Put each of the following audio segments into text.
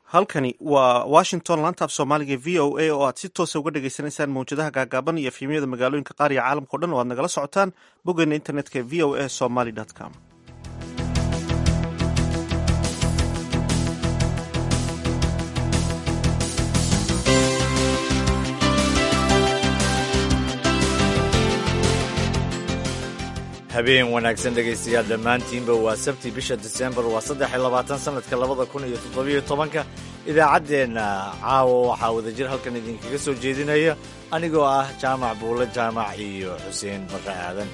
halkani waa washington laanta af soomaaliga v o a oo aad si toosa uga dhagaysanaysaan mawjadaha gaagaaban iyo efhimyada magaalooyinka qaar iyo caalamka o dhan oo aad nagala socotaan boggeena internetka v o a somaly com habeen wanaagsan dhegaystayaal dhammaantiinba waa sabti bisha disembar waa saddex iyo labaatan sanadka labada kun iyo toddobiyo tobanka idaacaddeenna caawa waxaa wadajir halkan idinkaga soo jeedinaya anigoo ah jaamac buulle jaamac iyo xuseen barre aadan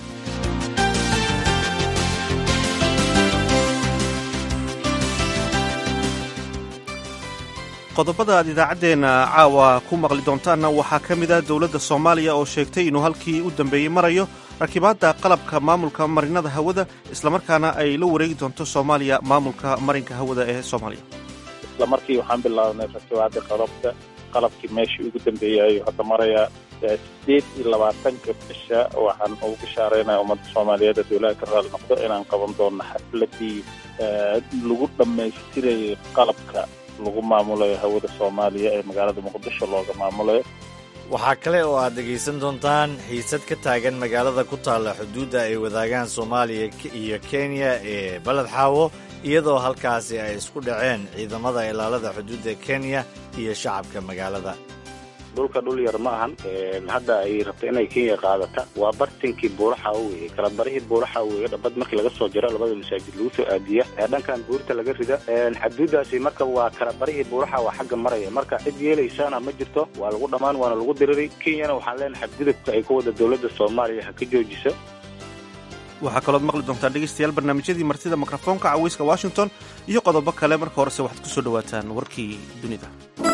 qodobada aad idaacaddeenna caawa ku maqli doontaanna waxaa ka mid ah dowladda soomaaliya oo sheegtay inuu halkii u dambeeyey marayo rakibaadda qalabka maamulka marinada hawada islamarkaana ay la wareegi doonto soomaaliya maamulka marinka hawada ee soomaaliya isla markii waxaan bilaabnay rakibaadda qalabka qalabkii meeshii ugu dambeeyay ayuu hadda marayaa sideed iyo labaatanka bisha waxaan ugu bishaaraynaya ummadda soomaaliyeed ee dowlaha ka raali noqdo inaan qaban doono xafladii lagu dhammaystirayay qalabka lagu maamulayo hawada soomaaliya ee magaalada muqdisho looga maamulayo waxaa kale oo aad dhegaysan doontaan xiisad ka taagan magaalada ku taalla xuduudda ay wadaagaan soomaaliya iyo kenya ee baled xaawo iyadoo halkaasi ay isku dhaceen ciidamada ilaalada xuduudda kenya iyo shacabka magaalada dhulka dhul yar ma ahan hadda ay rabto inay kenya qaadata waa bartinkii buuraxa weye kala barihii buuraxa weye dhabad markii laga soo jiro labada masaajid lagu soo aadiya dhankan buurta laga rida xaduudaasi marka waa kala barihii buuraxa waa xagga maraya marka cid yeelaysana ma jirto waa lagu dhammaan waana lagu diriray kenyana waxaan leenahay xadgudubka ay ku wada dowladda soomaaliya ha ka joojiso waxaa kalood maqli doontaan dhegaystayaal barnaamijyadii martida mikrofoonka caweyska washington iyo qodobo kale marka horese waxaad ku soo dhowaataan warkii dunida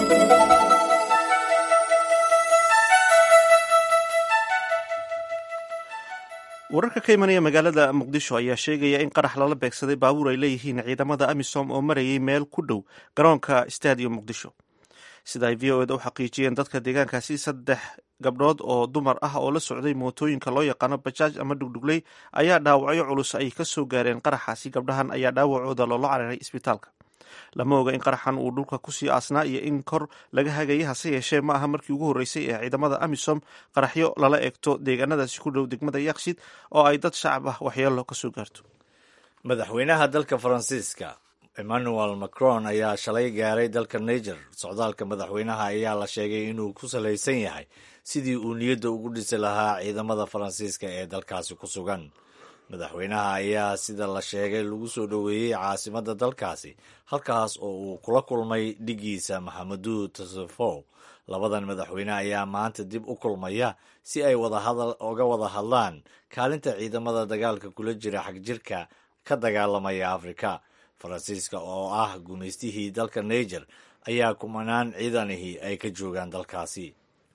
wararka ka imanaya magaalada muqdisho ayaa sheegaya in qarax lala beegsaday baabuur ay leeyihiin ciidamada amisom oo marayay meel ku dhow garoonka stadium muqdisho sida ay v o eda u xaqiijiyeen dadka deegaankaasi saddex gabdhood oo dumar ah oo la socday mootooyinka loo yaqaano bajaaj ama dhugdhugley ayaa dhaawacyo culus ay ka soo gaareen qaraxaasi gabdhahan ayaa dhaawacooda loola cararay isbitaalka lama oga in qaraxan uu dhulka kusii aasnaa iyo in kor laga hagayay hase yeeshee ma aha markii ugu horreysay ee ciidamada amisom qaraxyo lala eegto deegaanadaasi ku dhow degmada yakshid oo ay dad shacab ah waxyeelo ka soo gaarto madaxweynaha dalka faransiiska emmanuel macron ayaa shalay gaaray dalka niger socdaalka madaxweynaha ayaa la sheegay inuu ku salaysan yahay sidii uu niyadda ugu dhisi lahaa ciidamada faransiiska ee dalkaasi ku sugan madaxweynaha ayaa sida la sheegay lagu soo dhoweeyey caasimadda dalkaasi halkaas oo uu kula kulmay dhigiisa maxamadu tasefow labadan madaxweyne ayaa maanta dib u kulmaya si ay oga wada hadlaan kaalinta ciidamada dagaalka kula jira xagjirka ka dagaalamaya afrika faransiiska oo ah gumaystihii dalka niger ayaa kumanaan ciidanihii ay ka joogaan dalkaasi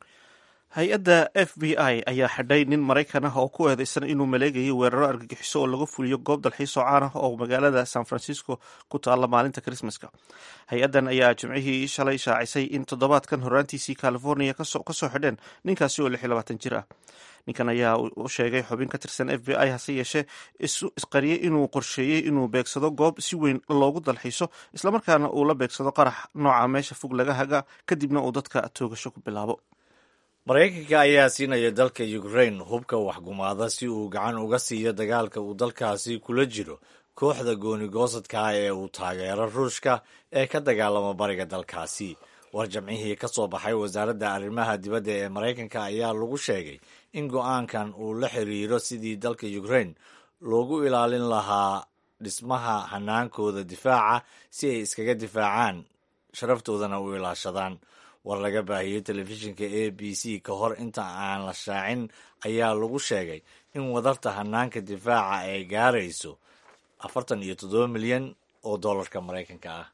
hay-adda f b i ayaa xidhay nin maraykan ah oo ku eedeysan inuu maleegayay weeraro argagixiso oo laga fuliyo goob dalxiis oo caan ah oo magaalada san francisco ku taalla maalinta krismaska hay-addan ayaa jimcihii shalay shaacisay in toddobaadkan horaantiisii california kasoo xidheen ninkaasi oo lix iyo labaatan jir ah ninkan ayaa u sheegay xubin ka tirsan f b i hase yeeshee isqariyey inuu qorsheeyey inuu beegsado goob si weyn loogu dalxiiso islamarkaana uu la beegsado qarax nooca meesha fog laga haga kadibna uu dadka toogasho ku bilaabo maraykanka ayaa siinaya dalka ukrain hubka waxgumaada si uu gacan uga siiyo dagaalka uu dalkaasi kula jiro kooxda goonigoosadka ah ee uu taageero ruushka ee ka dagaalama bariga dalkaasi war jamcihii ka soo baxay wasaaradda arrimaha dibadda ee maraykanka ayaa lagu sheegay in go-aankan uu la xiriiro sidii dalka ukrain loogu ilaalin lahaa dhismaha hanaankooda difaaca si ay iskaga difaacaan sharaftoodana u ilaashadaan war laga baahiyey telefishinka a b c ka hor inta aan la shaacin ayaa lagu sheegay in wadarta hanaanka difaaca ay gaarayso afartan iyo toddoba milyan oo dollarka maraykanka ah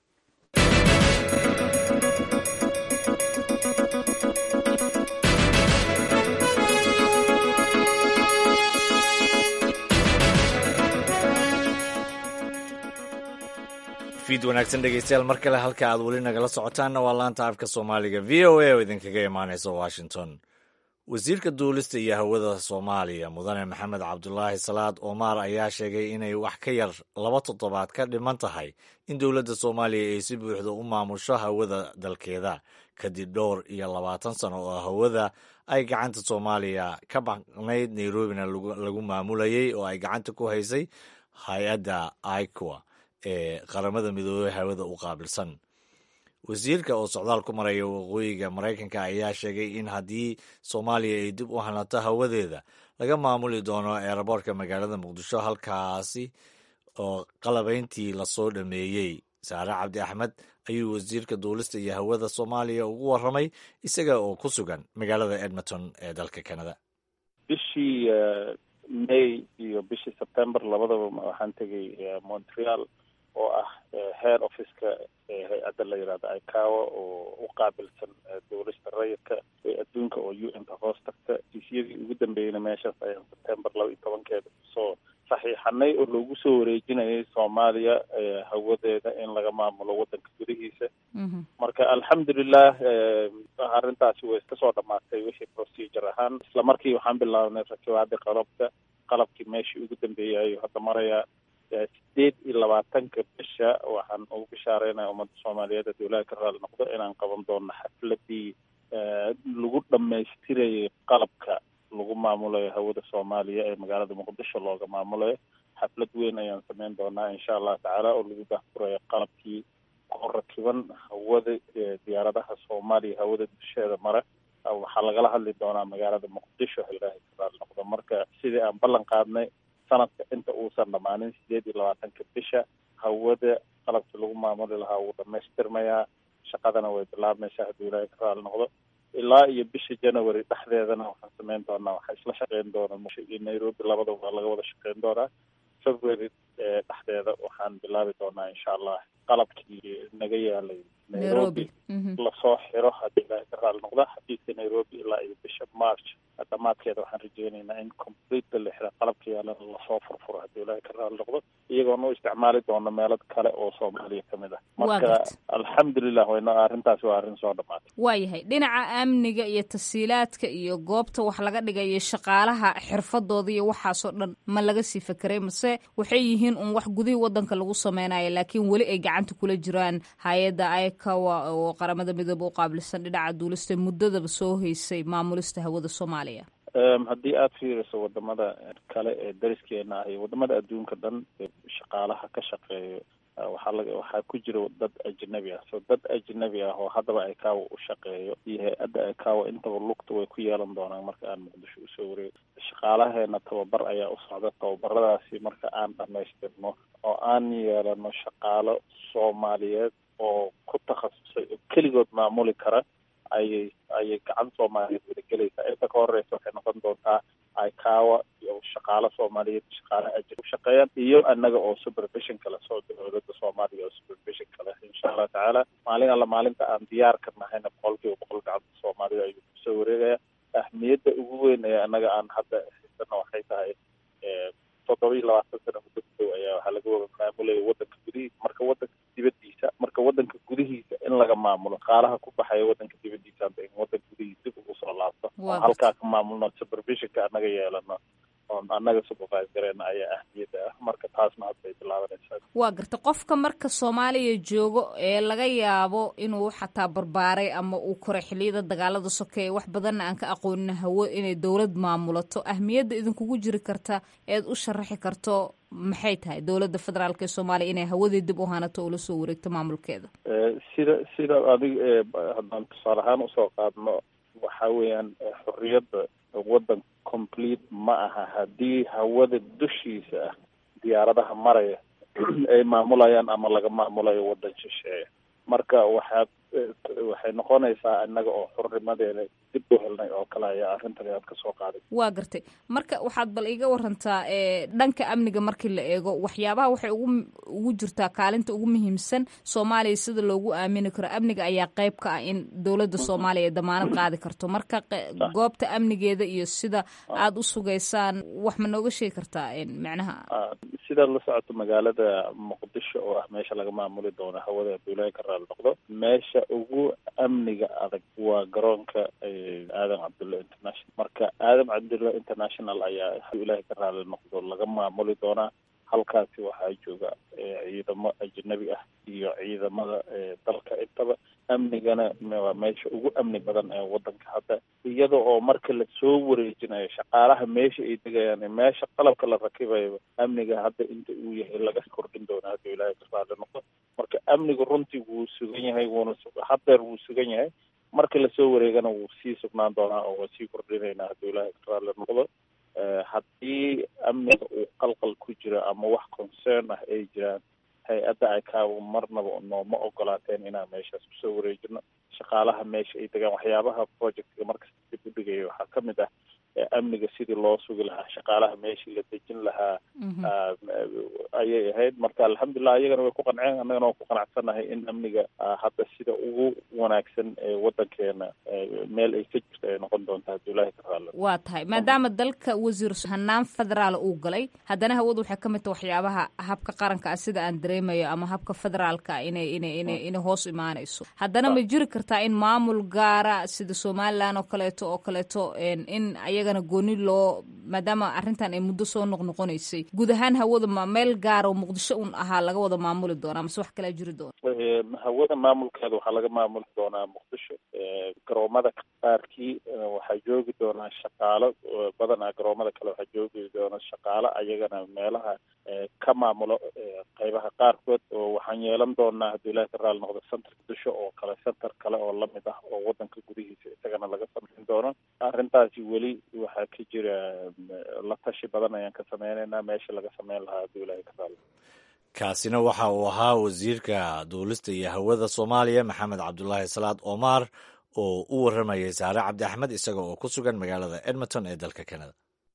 fiid wanaagsan dhegeystayaal mar kale halka aad weli nagala socotaanna waa laanta afka soomaaliga v o a oo idinkaga imaaneysa washington wasiirka duulista iyo hawada soomaaliya mudane maxamed cabdulaahi salaad omar ayaa sheegay inay wax ka yar laba toddobaad ka dhiman tahay in dowladda soomaaliya ay si buuxda u maamusho hawada dalkeeda kadib dhowr iyo labaatan sano oo hawada ay gacanta soomaaliya ka maqnayd nairobina lagu maamulayay oo ay gacanta ku haysay hay-adda iqua ee qaramada midoobey hawada u qaabilsan wasiirka oo socdaal ku maraya waqooyiga maraykanka ayaa sheegay in haddii soomaaliya ay dib u hanato hawadeeda laga maamuli doono eeraboortka magaalada muqdisho halkaasi oo qalabayntii lasoo dhameeyey saare cabdi axmed ayuu wasiirka duulista iyo hawada soomaaliya ugu warramay isaga oo ku sugan magaalada edmonton ee dalka canada bishii may iyo bishii september labadaba waxaan tegay montreal oo ah head officeka hay-adda la yidhahda icawa oo u qaabilsan duulista rayidka ee adduunka oo u n ka hoos tagta hesiyadii ugu dambeeyeyna meeshaas ayaan september laba iyo tobankeeda soo saxiixanay oo loogu soo wareejinayay soomaaliya hawadeeda in laga maamulo waddanka gudihiisa marka alxamdulilah arrintaasi way iska soo dhamaatay wixii procedure ahaan isla markii waxaan bilaabnay rakibaadii qalabka qalabkii meeshii ugu dambeeyay hadda maraya sideed iyo labaatanka bisha waxaan ugu bishaareynaya ummadda soomaaliyeed haddii ilaahi ka raali noqdo inaan qaban doono xafladii lagu dhamaystirayay qalabka lagu maamulayo hawada soomaaliya ee magaalada muqdisho looga maamulayo xaflad weyn ayaan sameyn doonaa insha allahu tacaala oo lagu daahfurayo qalabkii ku rakiban hawada diyaaradaha soomaaliya hawada dusheeda mare waxaa lagala hadli doonaa magaalada muqdisho ilaahi ka raali noqdo marka sidii aan ballan qaadnay sanadka inta uusan dhammaanin sideed iyo labaatanka bisha hawada qalabkii lagu maamuli lahaa wuu dhamaystirmayaa shaqadana way bilaabmaysaa haddii ilaahay ka raali noqdo ilaa iyo bisha january dhexdeedana waxaan sameyn doonaa waxaa isla shaqeyn doona musha iyo nairobi labadaba waa laga wada shaqeyn doonaa february dhexdeeda waxaan bilaabi doonaa insha allah qalabkii naga yaalay nairobi lasoo xiro haddii ilaahay ka raali noqdo xafiiska nairobi ilaa iyo bisha march dhamaadkeeda waxaan rajeynaynaa in complete la xira qalabka yaalana lasoo furfuro haddii ilaahay ka raali noqdo iyagoona u isticmaali doono meelo kale oo soomaaliya ka mid ah marka alxamdulilah wayna arrintaasi waa arrin soo dhamaatay waayahay dhinaca amniga iyo tasiilaadka iyo goobta wax laga dhigayo shaqaalaha xirfadooda iyo waxaasoo dhan ma laga sii fekeray mase waxay yihiin un wax gudihii wadanka lagu sameynayo laakiin weli ay gacanta kula jiraan hay-adda icawa oo qaramada midoobe u qaabilsan dhinaca duulista muddadaba soo haysay maamulista hawada soomaaliya haddii aada fiiriso wadamada kale ee dariskeena ah iyo wadamada adduunka dhan shaqaalaha ka shaqeeyo waxaa laga waxaa ku jira dad ajnabi ah so dad ajnabi ah oo haddaba icawa u shaqeeyo iyo hay-adda icawa intaba lugta way ku yeelan doonaan marka aan muqdisho usoo wareego shaqaalaheena tababar ayaa u socda tababaradaasi marka aan dhamaystirno oo aan yeelano shaqaalo soomaaliyeed oo ku takhasusay oo keligood maamuli kara ayay ayay gacan soomaaliyeed wadagelaysaa inta ka horeysa waxay noqon doontaa icawa iyo shaqaalo soomaaliyeed shaqaalo ajir u shaqeeyaan iyo annaga oo supervision kale soo dowladda soomaaliya oo supervision kale insha allahu tacaala maalin alla maalinta aan diyaar ka nahayna boqolkiiba boqol gacanta soomaalida ayuu kusoo wareegaya ahmiyadda ugu weyn ee annaga aan hadda haysana waxay tahay toddoba iyo labaatan sano muddo gudow ayaa waxaa laga wada maamulaya wadanka gudihiisa marka wadanka dibadiisa marka wadanka gudihiisa in laga maamulo qaalaha ku baxaya wadanka dibadiisa hadda in wadanka gudihiisa dib ugu soo laabto oo halkaa ka maamulno supervisionka annaga yeelano oon annaga supervise gareena ayaa ahmiyadda ah marka taasna hadda ay bilaabanaysaa waa garta qofka marka soomaaliya joogo ee laga yaabo inuu xataa barbaaray ama uu koray xiliyada dagaalada sokeeye wax badanna aan ka aqoonin hawo inay dowlad maamulato ahmiyadda idinkugu jiri karta eed u sharaxi karto maxay tahay dowladda federaalk ee soomaaliya inay hawadii dib u hanato oo lasoo wareegto maamulkeeda sida sida adig haddaan tusaale ahaan usoo qaadno waxa weeyaan xorriyadda waddan complete ma aha haddii hawada dushiisa ah diyaaradaha maraya ay maamulayaan ama laga maamulayo waddan shisheeye marka waxaad waxay noqonaysaa innaga oo xurnimadeeda dib u helnay oo kale ayaa arrintan aad ka soo qaaday waa gartay marka waxaad bal iga warantaa dhanka amniga markii la eego waxyaabaha waxay ugu ugu jirtaa kaalinta ugu muhiimsan soomaaliya sida loogu aamini karo amniga ayaa qayb ka ah in dowladda soomaaliya ay damaanad qaadi karto marka goobta amnigeeda iyo sida aada u sugaysaan wax ma nooga sheegi kartaa macnaha sidaad la socoto magaalada muqdisho oo ah meesha laga maamuli doono hawada abdullaahi ka raali noqdo meesha ugu amniga adag waa garoonka aadan cabdulla international marka aadan cabdulla international ayaa haduu ilaahay ka raali noqdo laga maamuli doonaa halkaasi waxaa jooga ciidamo ajnabi ah iyo ciidamada dalka intaba amnigana waa meesha ugu amni badan ee wadanka hadda iyada oo marka lasoo wareejinayo shaqaalaha meesha ay degayaan meesha qalabka la rakibayo amniga hadda inta uu yahay laga kordhin doona hadduu ilaahay ka raali noqdo marka amnigu runtii wuu sugan yahay wuuna haddeer wuu sugan yahay marka lasoo wareegana wuu sii sugnaan doonaa oo waa sii kordhinaynaa hadduu ilaahay ka raali noqdo haddii amniga uu qalqal ku jiro ama wax concern ah ay jiraan hay-adda icaawo marnaba nooma ogolaateen inaan meeshaas kusoo wareejino shaqaalaha meesha ay degaan waxyaabaha projectga markasta dib u dhigaya waxaa ka mid ah amniga sidii loo sugi lahaa shaqaalaha meeshii la dejin lahaa ayay ahayd marka alxamdulilah ayagana way ku qanceen annagana waan ku qanacsannahay in amniga hadda sida ugu wanaagsan ee wadankeena meel ay ka jirto ay noqon doonta hadduu ilaahi ka raali waa tahay maadaama dalka wasiir hanaan federaal uu galay haddana hawadu waxay ka mid tahay waxyaabaha habka qaranka ah sida aan dareemayo ama habka federaalka inay inay inay inay hoos imaanayso haddana ma jiri kartaa in maamul gaara sida somaliland oo kaleeto oo kaleeto in ayagana gooni loo maadaama arrintan ay muddo soo noqnoqonaysay guud ahaan hawada ma meel gaara oo muqdisho un ahaa laga wada maamuli doonaa mase wax kalaa jiri doona hawada maamulkeeda waxaa laga maamuli doonaa muqdisho garoomada qaarkii waxaa joogi doonaa shaqaalo badanaa garoomada kale waxaa joogi doona shaqaalo ayagana meelaha ka maamulo qeybaha qaarkood oo waxaan yeelan doonaa hadduu ilahi ka raali noqdo center muqdisho oo kale center kale oo lamid ah oo wadanka gudihiisa isagana laga samayn doono arrintaasi weli waxaa ka jira la tashi badan ayaan ka sameynaynaa meesha laga sameyn lahaa hadduu ilahi ka raali kaasina waxa uu ahaa wasiirka duulista iyo hawada soomaaliya maxamed cabdulaahi salaad omar oo u warramayay saare cabdi axmed isaga oo ku sugan magaalada edmonton ee dalka canada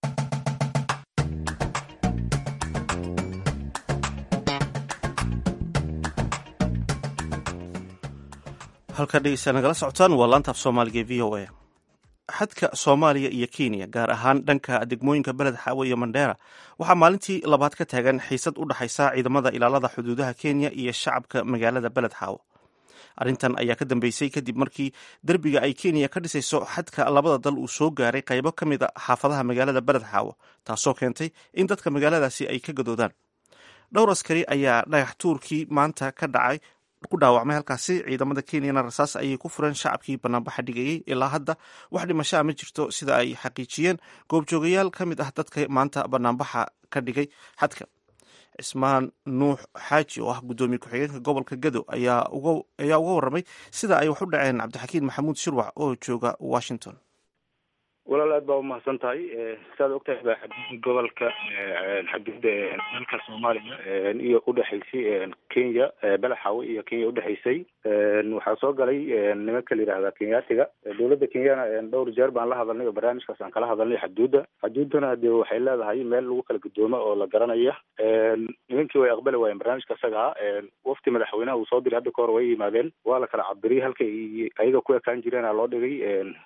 halkaa dhegeysaa nagala socotaan waa laantaaf soomaaliga e v o a xadka soomaaliya iyo kenya gaar ahaan dhanka degmooyinka beled xaawe iyo mandheera waxaa maalintii labaad ka taagan xiisad u dhexaysa ciidamada ilaalada xuduudaha kenya iyo shacabka magaalada beled xaawo arrintan ayaa ka dambeysay kadib markii derbiga ay kenya ka dhisayso xadka labada dal uu soo gaaray qaybo ka mid a xaafadaha magaalada beled xaawo taasoo keentay in dadka magaaladaasi ay ka gadoodaan dhowr askari ayaa dhagax tuurkii maanta ka dhacay ku dhaawacmay halkaasi ciidamada kenyana rasaas ayay ku fureen shacabkii banaanbaxa dhigayey ilaa hadda wax dhimashaa ma jirto sida ay xaqiijiyeen goobjoogayaal ka mid ah dadka maanta banaanbaxa ka dhigay xadka cismaan nuux xaaji oo ah guddoomiye ku-xigeenka gobolka gado ayaa uga warramay sida ay wax u dhaceen cabdixakiin maxamuud shirwac oo jooga washington walaal aad baa umahadsan tahay saad ogtahay baa xaduudda gobolka xaduudda dalka soomaaliya iyo udhexaysay kenya balaxawe iyo kenya udhexaysay waxaa soo galay nimanka la yidhahda kenyaatiga dowladda kenyana dhowr jeer baan la hadalnay oo barnaamijkaas aan kala hadalnay xaduudda xaduuddana dee waxay leedahay meel lagu kala gudoomo oo la garanaya nimankii way aqbali waayeen barnaamijka isaga ah wafti madaxweynaha uu soo diray hadda kahor way yimaadeen waa la kala cabiriyey halka ayaga ku ekaan jireena loo dhigay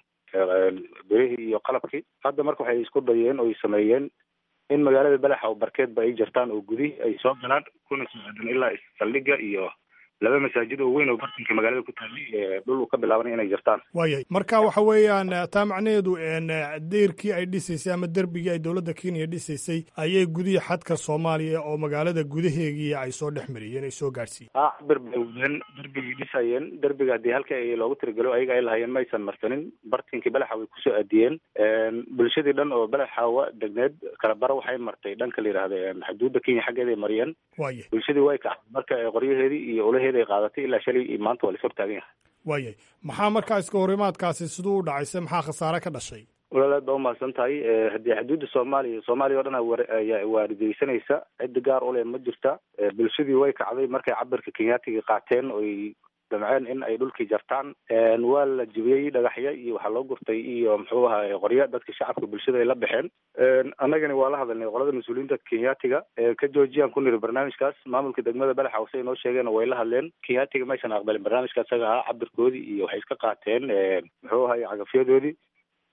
berihii iyo qalabkii hadda marka waxay isku dayeen oo ay sameeyeen in magaalada balaxa oo barkeedba ay jirtaan oo gudihi ay soo galaan kuna soo aadan ilaa saldhigga iyo laba masaajid oo weyn oo bartanka magaalada ku taallay dhul uu ka bilaabanay inay jirtaan waayay marka waxa weeyaan taa macnaheedu deyrkii ay dhisaysay ama derbigii ay dowladda kenya dhisaysay ayay gudihi xadka soomaaliya oo magaalada gudaheegii ay soo dhex mariyeen ay soo gaadhsiiyeen ha cabir bay wadeen derbigii dhisayeen derbiga haddii halka ay loogu tiragelo ayaga ay lahayeen ma aysan marsanin bartinkii balaxa way kusoo aadiyeen bulshadii dhan oo balaxawa degneed kalabara waxay martay dhanka la yidhahda xuduudda kenya xaggeeda ay mariyeen waayay bulshadii way kacday marka qoryaheedii iyo ulaheedi ay qaadatay ilaa shalay iyo maanta waa la is hortaagan yahay waayay maxaa markaa iska horimaadkaasi siduu u dhacayse maxaa khasaare ka dhashay walaal aad baa umahadsan tahay haddii xuduudda soomaaliya soomaaliya o dhan ayaa waarideysanaysa ciddi gaar u leh ma jirta bulshadii way kacday markay cabirka kenyaatiga qaateen oy damceen in ay dhulkii jartaan waa la jibiyey dhagaxya iyo waxaa loo gurtay iyo muxuu ahaa qorya dadka shacabka bulshada ay la baxeen annagani waa la hadalnay qolada mas-uuliyiinta kenyaatiga ka joojiyaan ku niri barnaamijkaas maamulka degmada balaxa hose inoo sheegeen way la hadleen kenyaatiga maysan aqbalin barnaamijka isaga ahaa cabirkoodii iyo waxay iska qaateen muxuu ahay cagafyadoodii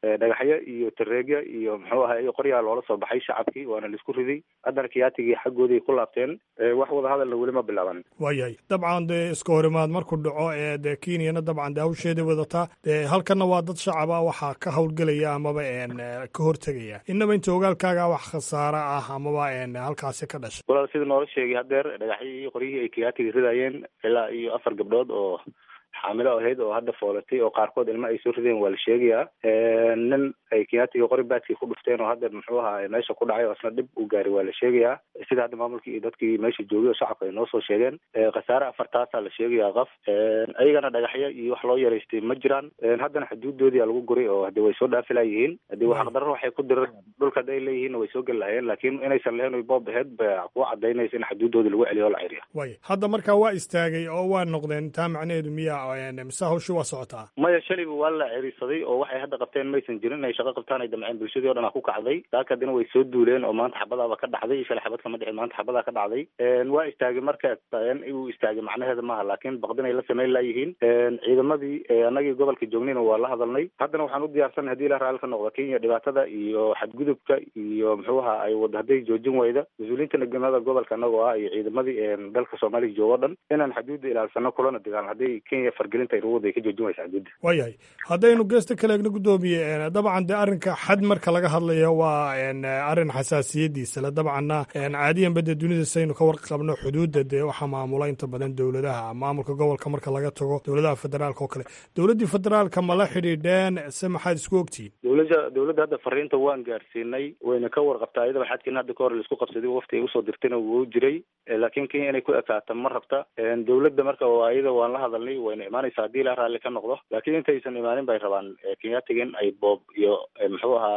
dhagaxyo iyo tareegya iyo muxuu ahay qoryaa loola soo baxay shacabkii waana laisku riday haddana kiyaatigii xaggooday ku laabteen wax wada hadalna weli ma bilaaban waayahay dabcan dee iska horimaad markuu dhaco ee dee kenyana dabcan dee hawsheeday wadataa dee halkanna waa dad shacaba waxaa ka howlgelaya amaba ka hortegaya inaba inta ogaalkaaga wax khasaare ah amaba halkaasi ka dhashay walaal sida noola sheegay hadeer dhagaxyii qoryihii ay kiyaatiga ridayeen ilaa iyo afar gabdhood oo xaamilo ahayd oo hadda foolatay oo qaarkood ilma ay soo rideen waa la sheegayaa nin ay kiyaatiga qori baadkii ku dhufteen oo hadda muxuu ahaa meesha ku dhacay oo isna dhib u gaaray waa la sheegayaa sida hadda maamulkii iyo dadkii meesha joogay oo shacabka ay noo soo sheegeen khasaare afartaasaa la sheegayaa qaf ayagana dhagaxyo iyo wax loo yaraystay ma jiraan haddana xuduudoodii lagu guray oo hade way soo dhaafi layihiin hadii xaqdarro waxay ku direen dhulka hadday leeyihiinna way soo geli lahayeen laakiin inaysan lahayn oy boob aheyd ba ku cadaynaysa in xuduudoodii lagu celiyo oo la ceriya way hadda markaa waa istaagay oo waa noqdeen taa macnaheedu miya mise hawshi waa socotaa maya shalayba waa la cerisaday oo waxay hadda qabteen maysan jirin inay shaqo qabtaan ay damceen bulshadii o dhan a ku kacday daaka haddina way soo duuleen oo maanta xabadaaba ka dhacday shalay xabad kama dhicin maanta xabadaa ka dhacday waa istaagay marka uu istaagay macnaheeda maaha laakiin baqdin ay la samayn layihiin ciidamadii anagii gobolka joognayna waa la hadalnay haddana waxaan u diyaarsanay hadii la raalli ka noqdo kenya dhibaatada iyo xadgudubka iyo muxuu ahaa ay wada hadday joojin wayda mas-uuliyiinta nagmada gobolka anagoo ah iyo ciidamadii dalka soomaaliya joogo o dhan inaan xaduudda ilaalsano kulana dagaalno hadday kenya fargelinta ay ka joojin waysa xaduudda waayahay haddaynu geesta kale egna guddoomiye dabcan dee arrinka xad marka laga hadlayo waa arrin xasaasiyadiisa le dabcanna caadiyanba dee dunida saynu ka warqabno xuduudda dee waxaa maamula inta badan dowladaha maamulka gobolka marka laga tago dowladaha federaalka oo kale dowladdii federaalka ma la xidhiidheen se maxaad isku ogtihiin dowladda dowladda hadda fariinta waan gaarsiinay wayna ka warqabtaa iyadaba xadkiina hadda ka hor laisku qabsaday wafti ay usoo dirtayna wuu jiray laakiin kenya inay ku ekaato ma rabta dowladda marka iyada waan la hadalnay wayna imaanaysa haddii la raalli ka noqdo laakiin intaysan imaanin bay rabaan kenyaatiga in ay boob iyo muxuu ahaa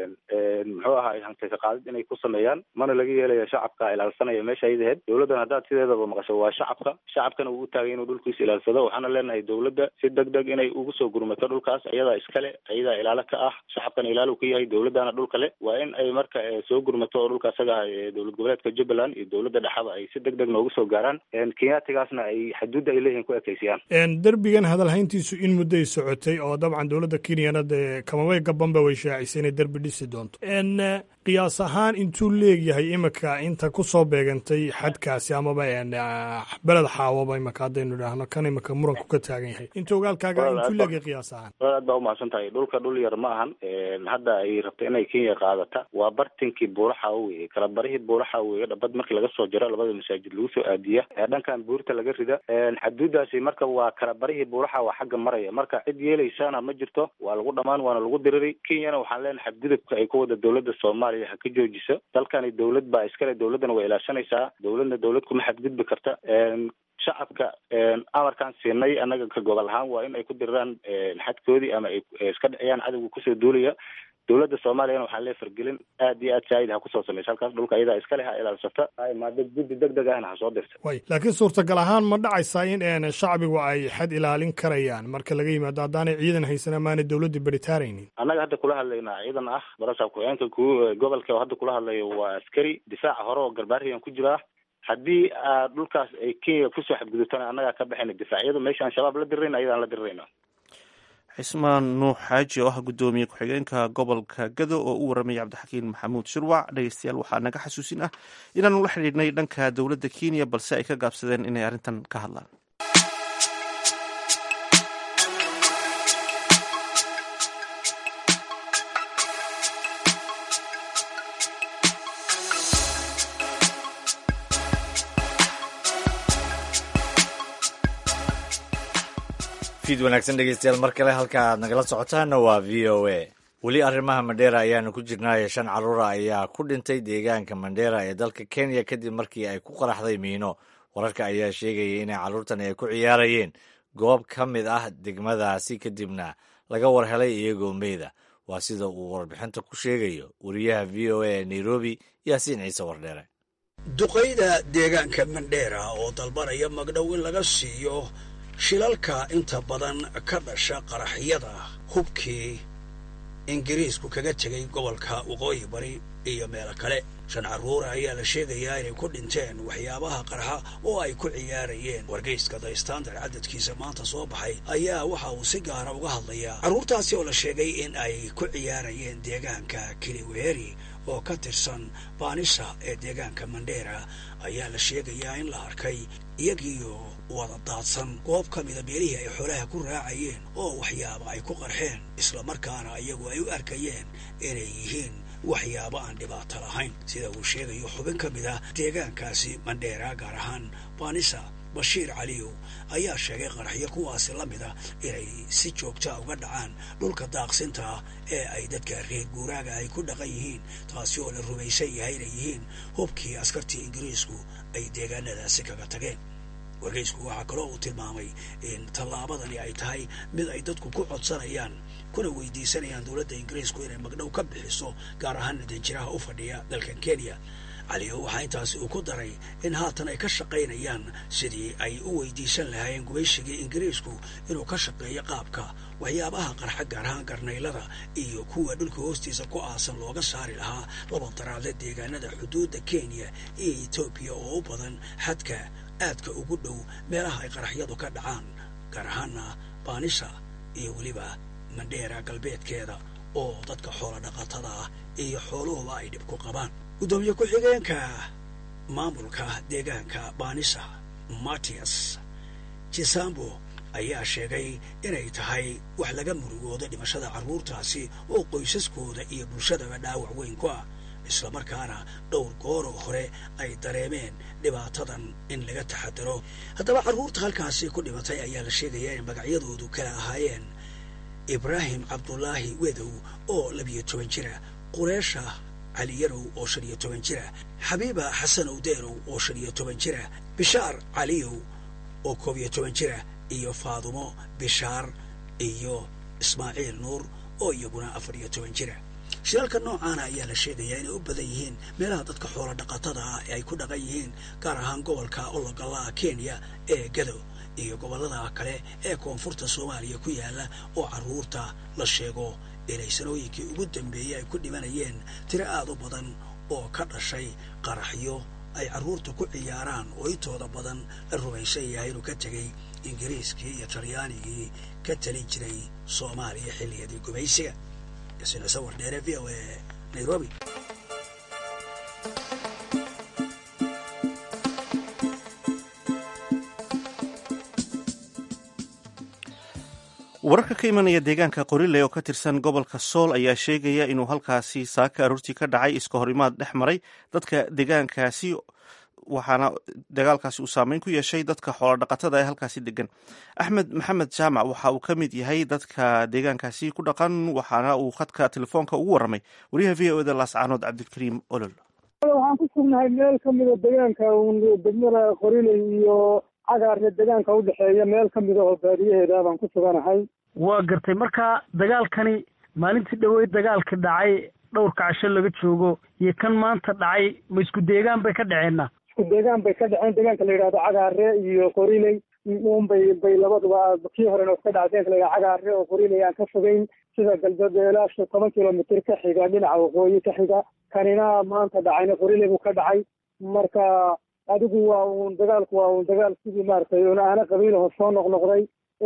muxuu ahaa hantaysa qaadid inay ku sameeyaan mana laga yeelaya shacabka ilaalsanaya meesha ayadaheed dowladdan haddaad sideedaba maqasho waa shacabka shacabkana uu u taagay inuu dhulkiisa ilaalsado waxaana leenahay dowladda si deg deg inay ugu soo gurmato dhulkaas iyadaa iskale iyadaa ilaalo ka ah shacabkana ilaalo ka yahay dowladdana dhulka le waa in ay marka soo gurmato oo dhulka isaga ah dowlad goboleedka jubbaland iyo dowladda dhexaba ay si deg deg noogu soo gaaraan kenyaatigaasna ay xuduudda ay leeyihin ku ekeysiyaan derbigan hadalhayntiisu in mudday socotay oo dabcan dowladda kenyana dee kamabay gabanba way shaacisay inay derbi dhisi doonto qiyaas ahaan intuu leegyahay imika inta ku soo beegantay xadkaasi amaba beled xaawaba imika haddaynu idhaahno kan imika muranku ka taagan yahay inta ogaalkaaga intuu leegyahay qiyaas ahaan aad baa umahadsan tahay dhulka dhul yar ma ahan hadda ay rabto inay kenya qaadata waa bartinkii buuraxa weye kala barihii buuraxa weye dhabad markii laga soo jaro labada masaajid lagu soo aadiya dhankan buurta laga rida xaduudaasi marka waa kala barihii buuraxa waa xagga maraya marka cid yeelaysana ma jirto waa lagu dhamaan waana lagu diriri kenyana waxaan leenahay xadgudubka ay ku wada dowladda soomaaliya ha ka joojiso dalkani dowlad baa iskale dowladdana way ilaashanaysaa dowladna dowlad kuma xadgudbi karta shacabka amarkaan siinay annaga ka gobol ahaan waa in ay ku diriraan xadkoodii ama ay iska dhiciyaan cadowga kusoo duulaya dowladda soomaaliyana waxaan lee fargelin aad iyo aad shaahid ha kusoo samaysa halkaas dhulka ayadaa iskale ha ilaalsata ha imaado guddi deg deg ahna ha soo dirta way laakiin suurtagal ahaan ma dhacaysaa in shacbigu ay xad ilaalin karayaan marka laga yimaado haddaanay ciidan haysan amaanay dowladda beritaaraynin annaga hadda kula hadlaynaa ciidan ah barasaab ku-xigeenka ku gobolka oo hadda kula hadlayo waa askari difaaca hore oo garbaariyan ku jiraa haddii dhulkaas ay kenya kusoo xadgudubtana annagaa ka baxayna difaacyadu meesha aan shabaab la dirirayna ayadaan la dirirayna cismaan nuux xaaji oo ah guddoomiye ku-xigeenka gobolka gado oo u warramaya cabdixakiin maxamuud shirwac dhegeystayaal waxaa naga xasuusin ah inaanu la xidhiidhnay dhanka dowladda kenya balse ay ka gaabsadeen inay arrintan ka hadlaan fiid wanaagsan dhegeystayaal mar kale halka aad nagala socotaana waa v o a weli arrimaha mandheera ayaanu ku jirnaayo shan carruura ayaa ku dhintay deegaanka mandheera ee dalka kenya kadib markii ay ku qaraxday miino wararka ayaa sheegaya inay carruurtan ay ku ciyaarayeen goob ka mid ah degmadaasi kadibna laga war helay iyagoo meyda waa sida uu warbixinta ku sheegayo wariyaha v o a ee nairobi yaasiin ciise wardheere duqayda deegaanka mandheera oo dalbanaya magdhow in laga siiyo shilalka inta badan ka dhasha qaraxyada hubkii ingiriisku kaga tegay gobolka waqooyi bari iyo meelo kale shan carruura ayaa la sheegayaa inay ku dhinteen waxyaabaha qarxa oo ay ku ciyaarayeen wargeyska the standard cadadkiisa maanta soo baxay ayaa waxa uu si gaara uga hadlayaa carruurtaasi oo la sheegay in ay ku ciyaarayeen deegaanka kiliweri oo ka tirsan baanisa ee deegaanka mandheera ayaa la sheegayaa in la arkay iyagiiyo wada daadsan goob ka mida meelihii ay xoolaha ku raacayeen oo waxyaaba ay ku qarxeen islamarkaana iyagu ay u arkayeen inay yihiin waxyaabo aan dhibaato lahayn sida uu sheegayo xubin ka mid ah deegaankaasi mandheera gaar ahaan baanisa bashiir caliyow ayaa sheegay qaraxyo kuwaasi la mida inay si joogtaa uga dhacaan dhulka daaqsinta ah ee ay dadka reer guuraaga ay ku dhaqan yihiin taasi oo la rumaysan yahay inay yihiin hubkii askartii ingiriisku ay deegaanadaasi kaga tageen wargeysku waxaa kaloo uu tilmaamay in tallaabadani ay tahay mid ay dadku ku codsanayaan kuna weydiisanayaan dowladda ingiriisku inay magdhow ka bixiso gaar ahaan danjiraha u fadhiya dalkan kenya caliyo waxaa intaasi uu ku daray in haatan ay ka shaqaynayaan sidii ay u weydiisan lahaayeen gumayshigii ingiriisku inuu ka shaqeeyo qaabka waxyaabaha qarxa gaar ahaan garnaylada iyo kuwa dhulka hoostiisa ku aasan looga saari lahaa laba daraadle deegaanada xuduudda kenya iyo etoobiya oo u badan xadka aadka ugu dhow meelaha ay qaraxyadu ka dhacaan gaar ahaana baanisha iyo weliba mandheera galbeedkeeda oo dadka xoolo dhaqatada ah iyo xooluhuba ay dhib ku qabaan guddoomiye ku-xigeenka maamulka deegaanka baanisa matias jisambo ayaa sheegay inay tahay wax laga murugoodo dhimashada carruurtaasi oo qoysaskooda iyo bulshadaba dhaawac weyn ku ah islamarkaana dhowr gooroo hore ay dareemeen dhibaatadan in laga taxadaro haddaba carruurta halkaasi ku dhimatay ayaa la sheegayaa in magacyadoodu kala ahaayeen ibraahim cabdulaahi wedow oo labiyo toban jira qureesha cali yarow oo shan iyo toban jira xabiiba xasan owdeerow oo shan iyo toban jira bishaar caliyow oo koob iyo toban jira iyo faadumo bishaar iyo ismaaciil nuur oo iyaguna afar iyo toban jira shiraalka noocaana ayaa la sheegayaa inay u badan yihiin meelaha dadka xoolo dhaqatada ah ee ay ku dhaqan yihiin gaar ahaan gobolka ologalaha kenya ee gado iyo gobollada kale ee koonfurta soomaaliya ku yaalla oo carruurta la sheego inay sanooyinkii ugu dambeeyey ay ku dhimanayeen tiro aad u badan oo ka dhashay qaraxyo ay carruurta ku ciyaaraan oo intooda badan la rumaysan yahay inuu ka tegey ingiriiskii iyo talyaanigii ka talin jiray soomaaliya xilliyadii gumaysiga isina sawir dheere v o e nairobi wararka ka imanaya deegaanka qorile oo ka tirsan gobolka sool ayaa sheegaya inuu halkaasi saaka aroortii ka dhacay iska horimaad dhex maray dadka deegaankaasi waxaana dagaalkaasi uu saameyn ku yeeshay dadka xoolodhaqatada ee halkaasi degan axmed maxamed jaamac waxa uu ka mid yahay dadka deegaankaasi ku dhaqan waxaana uu khadka telefoonka ugu warramay wariyaha v o eda laascaanood cabdilkariim olol waxaan ku sugnahay meel ka mida deegaanka degmada qoriley iyo cagaarka deegaanka udhexeeya meel ka mida oo baadiyaheeda baan ku suganahay waa gartay marka dagaalkani maalintii dhaweyd dagaalka dhacay dhowrka casho laga joogo iyo kan maanta dhacay ma isku deegaan bay ka dhaceenna isku deegaan bay ka dhaceen deegaanka la yidhahdo cagaare iyo qoriley unbay bay labaduba kii horena iska dhaca deeganka la yidhahdo cagaare oo qoriley aan ka fogeyn sida galbeed shan toban kilomitr ka xiga dhinaca waqooyi ka xiga kanina maanta dhacayna qoriley buu ka dhacay marka adigu waa uun dagaalku waa uun dagaal sidii maaragtay un aana qabiilaho soo noqnoqday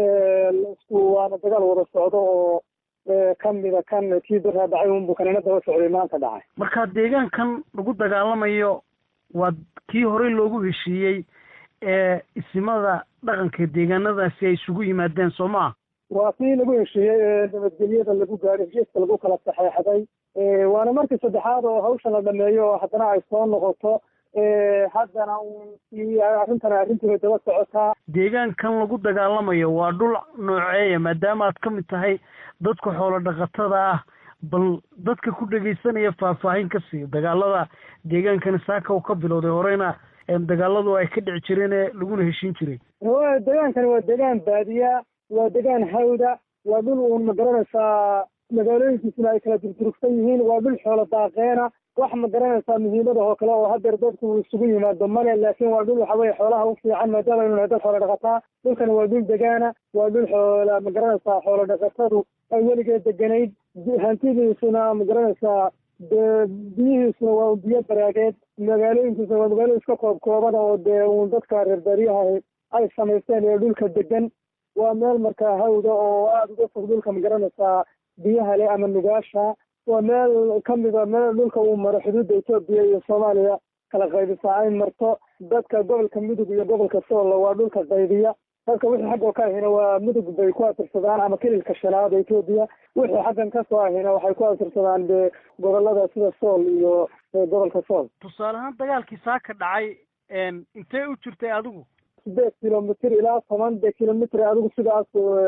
isku waana dagaal wada socdo oo kamida kan kii daraa dhacay unbu kanina daba socday maanta dhacay marka deegaankan lagu dagaalamayo waa kii horey loogu heshiiyey ee isimada dhaqanka deegaanadaasi ay isugu yimaadeen soo maa waa kii lagu heshiiyey ee nabadgelyada lagu gaadhay heshiiska lagu kala saxeexday waana markii saddexaad oo hawshan la dhameeyo oo haddana ay soo noqoto haddana un arrintan arrintiibay daba socotaa deegaankan lagu dagaalamayo waa dhul nooceeya maadaama aad ka mid tahay dadka xoolo dhaqatada ah bal dadka ku dhegaysanaya faahfaahin ka siiyo dagaalada deegaankani saaka u ka bilowday horeyna dagaaladu ay ka dhici jireen ee laguna heshiin jiray deegaankani waa deegaan baadiya waa deegaan hawda waa dhul uun ma garanaysaa magaalooyinkiisuna ay kala durturugsan yihiin waa dhul xoolo daaqeena wax ma garanaysaa muhiimada oo kale oo hadeer dadku isugu yimaado male laakiin waa dhul waxa weye xoolaha u fiican maadaama aynu nahay dad xoolo dhaqataa dhulkani waa dhul degaana waa dhul xoola ma garanaysaa xoolo dhaqatadu ay weligeed deganayd hantidiisuna ma garanaysaa dee biyihiisuna waa biyo baraageed magaalooyinkiisuna waa magaalo iska koob kooban oo dee uun dadka reer baadiyaha ay samaysteen ee dhulka degan waa meel markaa hawda oo aada uga fog dhulka magaranaysaa biyaha leh ama nugaasha waa meel kamida meel dhulka uu maro xuduudda etoobiya iyo soomaaliya kala qaybisa ay marto dadka gobolka mudug iyo gobolka soolla waa dhulka qaybiya dadka wixii xaggoo ka ahina waa mudug bay ku atirsadaan ama kililka shanaad etoobiya wixii xaggan kasoo ahina waxay ku atirsadaan de gobolada sida sool iyo gobolka sool tusaale ahaan dagaalkii saaka dhacay intee u jirtay adigu sideed kilomitr ilaa toban de kilomitr adigu sidaas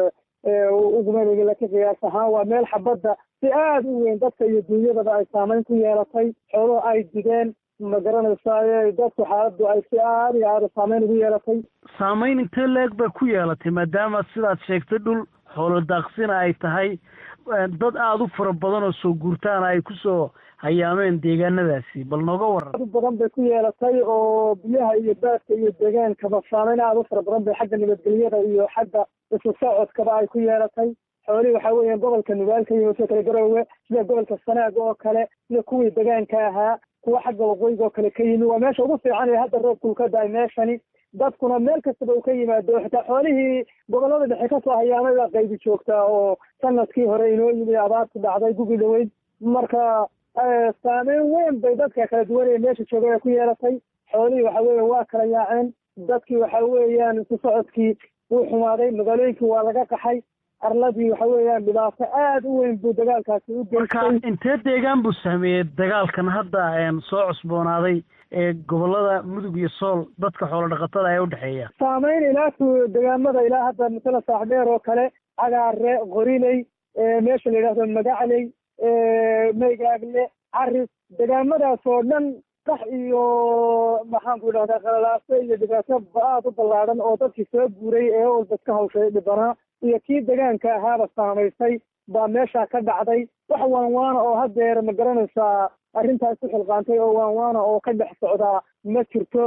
ugumanaynin laakiin qiyaas ahaan waa meel xabadda si aada u weyn dadka iyo duunyadaba ay saameyn ku yeelatay xooluhu ay digeen ma garanaysaa dadku xaaladdu ay si aada iyo aada saameyn ugu yeelatay saameyn intee leeg bay ku yeelatay maadaama sidaad sheegtay dhul xoolo daaqsina ay tahay dad aada u fara badan oo soo guurtaana ay kusoo hayaameen deegaanadaasi bal nooga waran aad u badan bay ku yeelatay oo biyaha iyo baadka iyo deegaankaba saameyn aada u fara badan bay xagga nabadgelyada iyo xagga isu socodkaba ay ku yeelatay xoolihii waxaa weeyaan gobolka nugaalka iyo soo kale garoowe sida gobolka sanaag oo kale sida kuwii degaanka ahaa kuwa xagga waqooyiga oo kale ka yimi waa meesha ugu fiican ee hadda roobkuu ka da-ay meeshani dadkuna meel kastaba uu ka yimaado xitaa xoolihii gobolada dhexe kasoo hayaamay baa qaybi joogtaa oo sanadkii hore inoo yimi abaartu dhacday gugi dhaweyd marka saameyn weyn bay dadka kala duwan ee meesha joogay ku yeelatay xoolihii waxa weeye waa kala yaaceen dadkii waxa weeyaan isu socodkii wuu xumaaday magaalooyinkii waa laga qaxay arladii waxa weeyaan dhibaato aada u weyn buu dagaalkaasi u geystay marka intee deegaan buu saameeyey dagaalkan hadda soo cusboonaaday ee gobolada mudug iyo sool dadka xoolo dhaqatada ee udhexeeya saameyn ilaa degaamada ilaa hadda masala saaxdheer oo kale cagaare qoriley meesha la yidhahdo magacley maygaagle caris degaamadaas oo dhan qax iyo maxaan ku idhahdaa qalalaaso iyo dhibaato aada u ballaadhan oo dadkii soo guuray ee walba iska hawshay dhibanaa iyo kii degaanka ahaaba saamaysay baa meesha ka dhacday wax waanwaana oo hadeer ma garanaysaa arrintaas ku xilqaantay oo waanwaana oo ka dhex socdaa ma jirto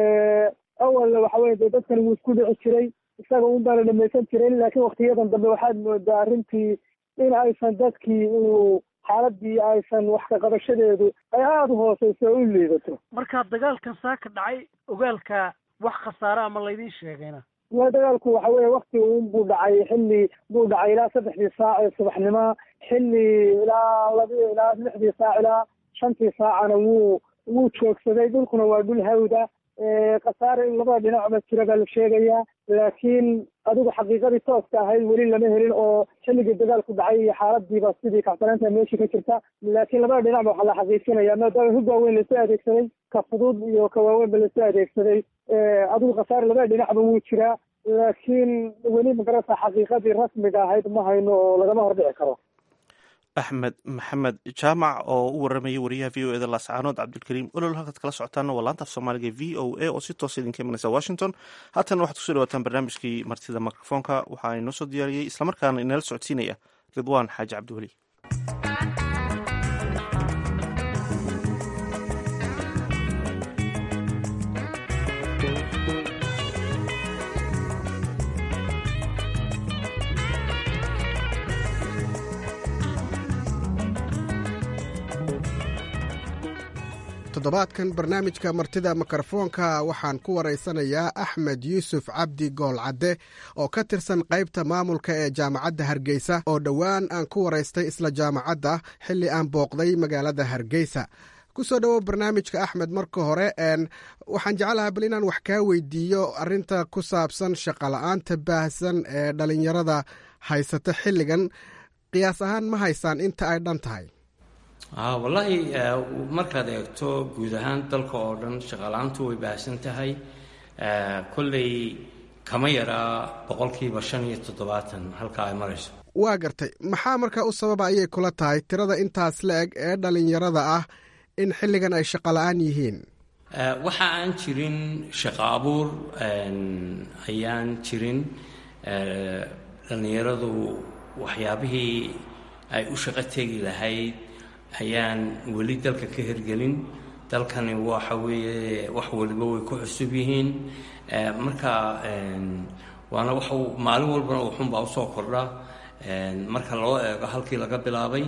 awal waxa weye dee dadkan wuu isku dhici jiray isaga un baana dhamaysan jirin laakiin waktiyadan dambe waxaad moodaa arrintii in aysan dadkii uu xaaladii aysan wax ka qabashadeedu ay aada u hooseyso oo u liidato marka dagaalkan saaka dhacay ogaalka wax khasaare ama laydin sheegayna waa dagaalku waxa weeye wakti un buu dhacay xilli buu dhacay ilaa saddexdii saac ee subaxnimo xilli ilaa labi ilaa lixdii saac ilaa shantii saacana wuu wuu joogsaday dhulkuna waa dhul hawda khasaare in labada dhinacba jira baa la sheegayaa laakiin adigu xaqiiqadii tooska ahayd weli lama helin oo xilligii dagaalku dhacay iyo xaaladiiba sidii kacsanaanta meeshii ka jirta laakiin labada dhinacba waxaa la xaqiijinaya maadaama hub waaweyn lasoo adeegsaday ka fudud iyo ka waaweynba lasoo adeegsaday adigu khasaare labada dhinacba wuu jiraa laakiin weli magarasa xaqiiqadii rasmiga ahayd ma hayno oo lagama hordhici karo axmed maxamed jaamac oo u waramayay wariyaha v o eda laascaanood cabdilkariim olol halkaad kala socotaana waa laanta af soomaaliga v o a oo si toosa idinka imanaysa washington haatan waxaad kusoo dhawaataan barnaamijkii martida mikrofoonka waxaa inoo soo diyaariyey islamarkaana inala socodsiinaya ridwaan xaaji cabdiweli toddobaadkan barnaamijka martida mikrofoonka waxaan ku waraysanayaa axmed yuusuf cabdi goolcadde oo ka tirsan qaybta maamulka ee jaamacadda hargeysa oo dhowaan aan ku waraystay isla jaamacadda xilli aan booqday magaalada hargeysa kusoo dhowow barnaamijka axmed marka hore waxaan jeclahaa bal inaan wax kaa weydiiyo arinta ku saabsan shaqola'aanta baahsan ee dhalinyarada haysata xilligan qiyaas ahaan ma haysaan inta ay dhan tahay wallaahi markaad eegto guud ahaan dalka oo dhan shaqaala-aantu way baahsan tahay kolley kama yaraa boqolkiiba shan iyo toddobaatan halka ay marayso waa gartay maxaa markaa u sababa ayay kula tahay tirada intaas la eg ee dhallinyarada ah in xilligan ay shaqola-aan yihiin waxa aan jirin shaqo abuur ayaan jirin dhallinyaradu waxyaabihii ay u shaqo tegi lahayd ayaan weli dalka ka hirgelin dalkani waxa weeye wax waliba way ku cusub yihiin marka waana wax maalin walbana uxunbaa usoo kordha marka loo eego halkii laga bilaabay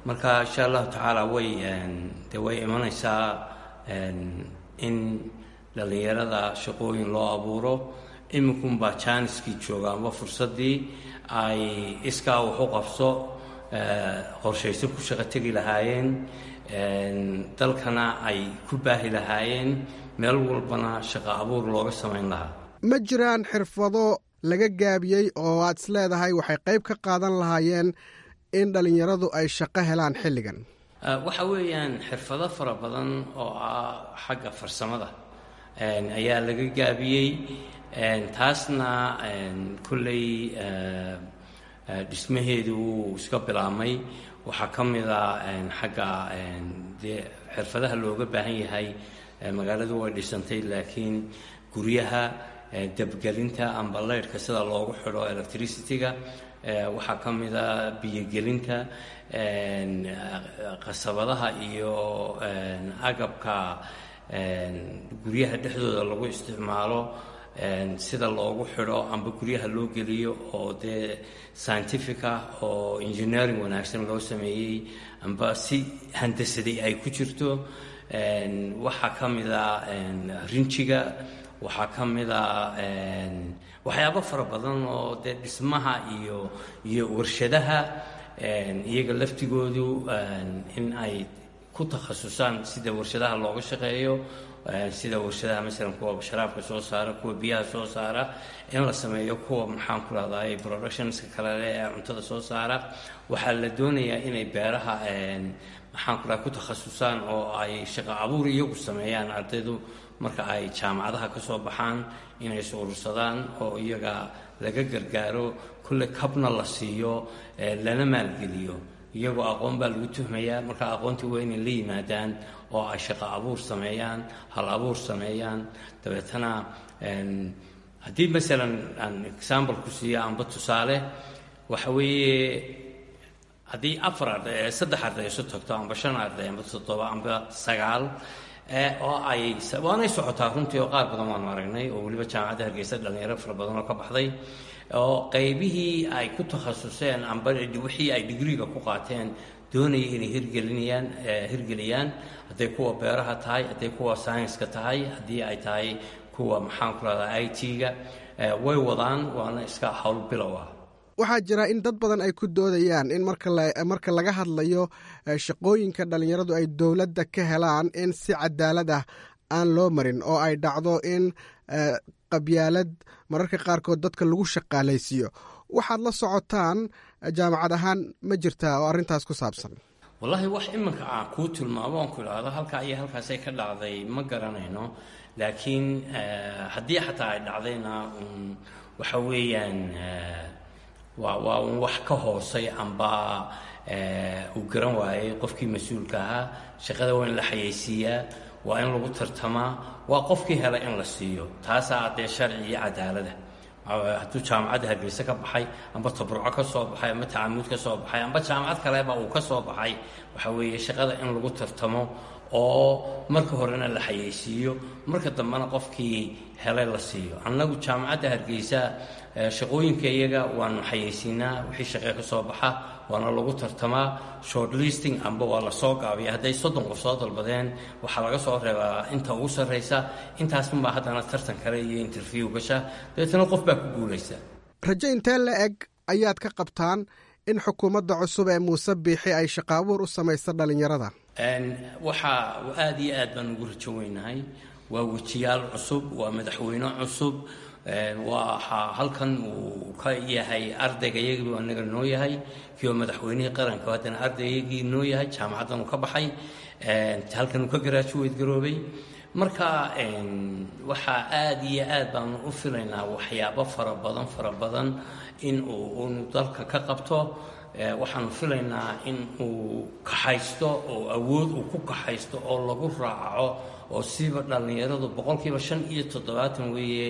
marka insha allahu tacaala way de way imanaysaa in dhallinyarada shaqooyin loo abuuro iminkunbaa jaaniskii jooga amba fursaddii ay iskaa wax u qabso qorshayso ku shaqo tegi lahaayeen dalkana ay ku baahi lahaayeen meel walbana shaqo abuur looga samayn lahaa ma jiraan xirfado laga gaabiyey oo aad is leedahay waxay qayb ka qaadan lahaayeen in dhallinyaradu ay shaqo helaan xilligan waxa weeyaan xirfado fara badan oo ah xagga farsamada ayaa laga gaabiyey taasna kolley dhismaheedu wuu iska bilaabmay waxaa ka mid a xagga dee xirfadaha looga baahan yahay magaaladu way dhisantay laakiin guryaha dabgelinta amba leyrhka sida loogu xidho electricity-ga waxaa ka mid a biyogelinta qasabadaha iyo agabka guryaha dhexdooda lagu isticmaalo sida loogu xidho amba guryaha loo geliyo oo dee scientific ah oo engineering wanaagsan loo sameeyey amba si handasaday ay ku jirto waxaa ka mid a rinjiga waxaa ka mid a waxyaabo fara badan oo dee dhismaha iyo iyo warshadaha iyaga laftigoodu in ay ku takhasusaan sida warshadaha looga shaqeeyo sida warshadaha masalan kuwa sharaabka soo saara kuwa biyaha soo saara in la sameeyo kuwa maxaan ku rahday productionska kale ee cuntada soo saara waxaa la doonayaa inay beeraha maxaan ku raha ku takhasusaan oo ay shaqo abuur iyagu sameeyaan ardaydu marka ay jaamacadaha ka soo baxaan inay is urursadaan oo iyaga laga gargaaro kulle kabna la siiyo lana maalgeliyo iyagoo aqoon baa lagu tuhmayaa marka aqoontii waa inay la yimaadaan oo ay shaqo abuur sameeyaan hal abuur sameeyaan dabeetana haddii masalan aan example ku siiya amba tusaale waxa weeye haddii afar arday saddex arday isu tagto amba shan arday amba toddoba amba sagaal oo ay waanay socotaa runtii oo qaar badan waanu aragnay oo weliba jaamacadda hargeysa dhalinyaro fara badan oo ka baxday oo qaybihii ay ku takhasuseen amba wixii ay digriiga ku qaateen doonaya inay hirgelinayaan hirgeliyaan hadday kuwa beeraha tahay hadday kuwa scienska tahay haddii ay tahay kuwa maxaan ku rahdaa i t-ga way wadaan waana iska howl bilow ah waxaa jira in dad badan ay ku doodayaan in marka laga hadlayo shaqooyinka dhallinyaradu ay dowladda ka helaan in si cadaalad ah aan loo marin oo ay dhacdo in qabyaalad mararka qaarkood dadka lagu shaqaalaysiiyo waxaad la socotaan jaamacad ahaan ma jirtaa oo arrintaas ku saabsan wallaahi wax iminka aan kuu tilmaamo oon ku idhaahdo halkaa iyo halkaasay ka dhacday ma garanayno laakiin haddii xataa ay dhacdayna waxa weeyaan waa waa un wax ka hoosay amba uu garan waayey qofkii mas-uulka ahaa shaqada waa in la xayeysiiyaa waa in lagu tartamaa waa qofkii hela in la siiyo taasaa dee sharci iyo cadaalada hadduu jaamacadda hargeyse ka baxay amba tabruco ka soo baxay amba tacamuud ka soo baxay amba jaamacad kaleba uu ka soo baxay waxa weeye shaqada in lagu tartamo oo marka horena la xayeysiiyo marka dambena qofkii helay la siiyo annagu jaamacadda hargeysa shaqooyinka iyaga waanu xayeysiinaa wixii shaqee ka soo baxa waana lagu tartamaa short listing amba waa la soo gaabiya hadday soddon qof soo dalbadeen waxaa laga soo reebaa inta ugu sarraysa intaasunbaa haddana tartan kale iyo interview gasha dabeetana qof baa ku guulaysa rajo intee la eg ayaad ka qabtaan in xukuumadda cusub ee muuse biixi ay shaqaabuur u samaysa dhallinyarada waxaa aada iyo aad baan ugu rajo weynahay waa wejiyaal cusub waa madaxweyne cusub waxaa halkan uu ka yahay ardayga iyagii anaga noo yahay kii oo madaxweynihii qaranka haddana ardaygii noo yahay jaamacaddan uu ka baxay halkan uu ka garaajuweyd garoobay marka waxaa aada iyo aad baanu u filaynaa waxyaabo fara badan fara badan in uu unu dalka ka qabto waxaanu filaynaa in uu kaxaysto oo awood uu ku kaxaysto oo lagu raaco oo siba dhallinyaradu boqolkiiba shan iyo toddobaatan weeye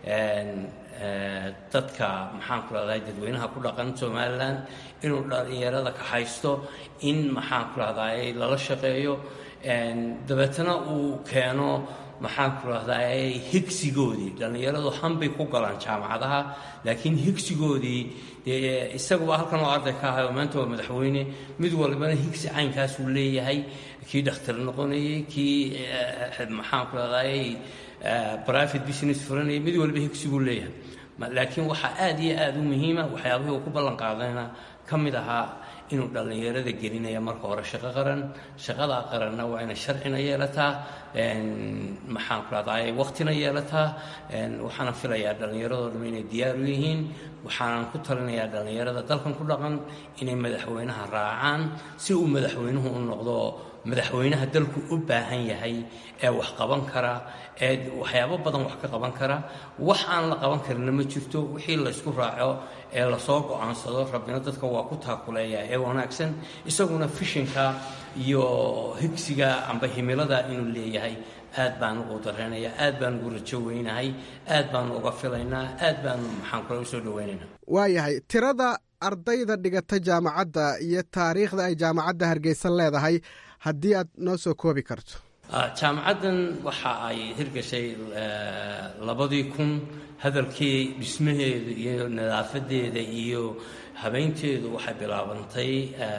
dadka maxaan ku rahday dadweynaha ku dhaqan somalilan inuu dhallinyarada kaxaysto in maxaan ku rahday lala shaqeeyo dabeetana uu keeno maxaan ku rahdaa higsigoodii dhallinyaradu hanbay ku galaan jaamacadaha laakiin higsigoodii dee isaguba halkan oo arday ka ahay oo maanta waa madaxweyne mid walbana higsi caynkaasuu leeyahay kii dhakhtar noqonayay kii maxaan ku rahdaay private business furanayay mid walba higsiguu leeyahay laakiin waxaa aada iyo aada u muhiima waxyaabihii uu ku ballan qaadayna ka mid ahaa inuu dhallinyarada gelinaya marka hore shaqo qaran shaqadaa qaranna waa inay sharcina yeelataa maxaan ku rahdaay waqtina yeelataa waxaana filayaa dhallinyaradoo dham inay diyaar u yihiin waxaanan ku talinayaa dhallinyarada dalkan ku dhaqan inay madaxweynaha raacaan si uu madaxweynuhu u noqdo madaxweynaha dalku u baahan yahay ee wax qaban kara ee waxyaabo badan wax ka qaban kara wax aan la qaban karina ma jirto wixii laysku raaco ee lasoo go-aansado rabbina dadka waa ku taakuleeya ee wanaagsan isaguna fishinka iyo higsiga amba himilada inuu leeyahay aad baan ugu dareenaya aad baan ugu rajo weynahay aad baanu uga filaynaa aad baanu maxaan kule usoo dhaweynaynaa waayahay tirada ardayda dhigata jaamacadda iyo taariikhda ay jaamacadda hargeysa leedahay haddii aad noo soo koobi karto jaamacaddan waxa ay hirgashay labadii kun hadalkii dhismaheeda iyo nadaafadeeda iyo habeynteedu waxay bilaabantay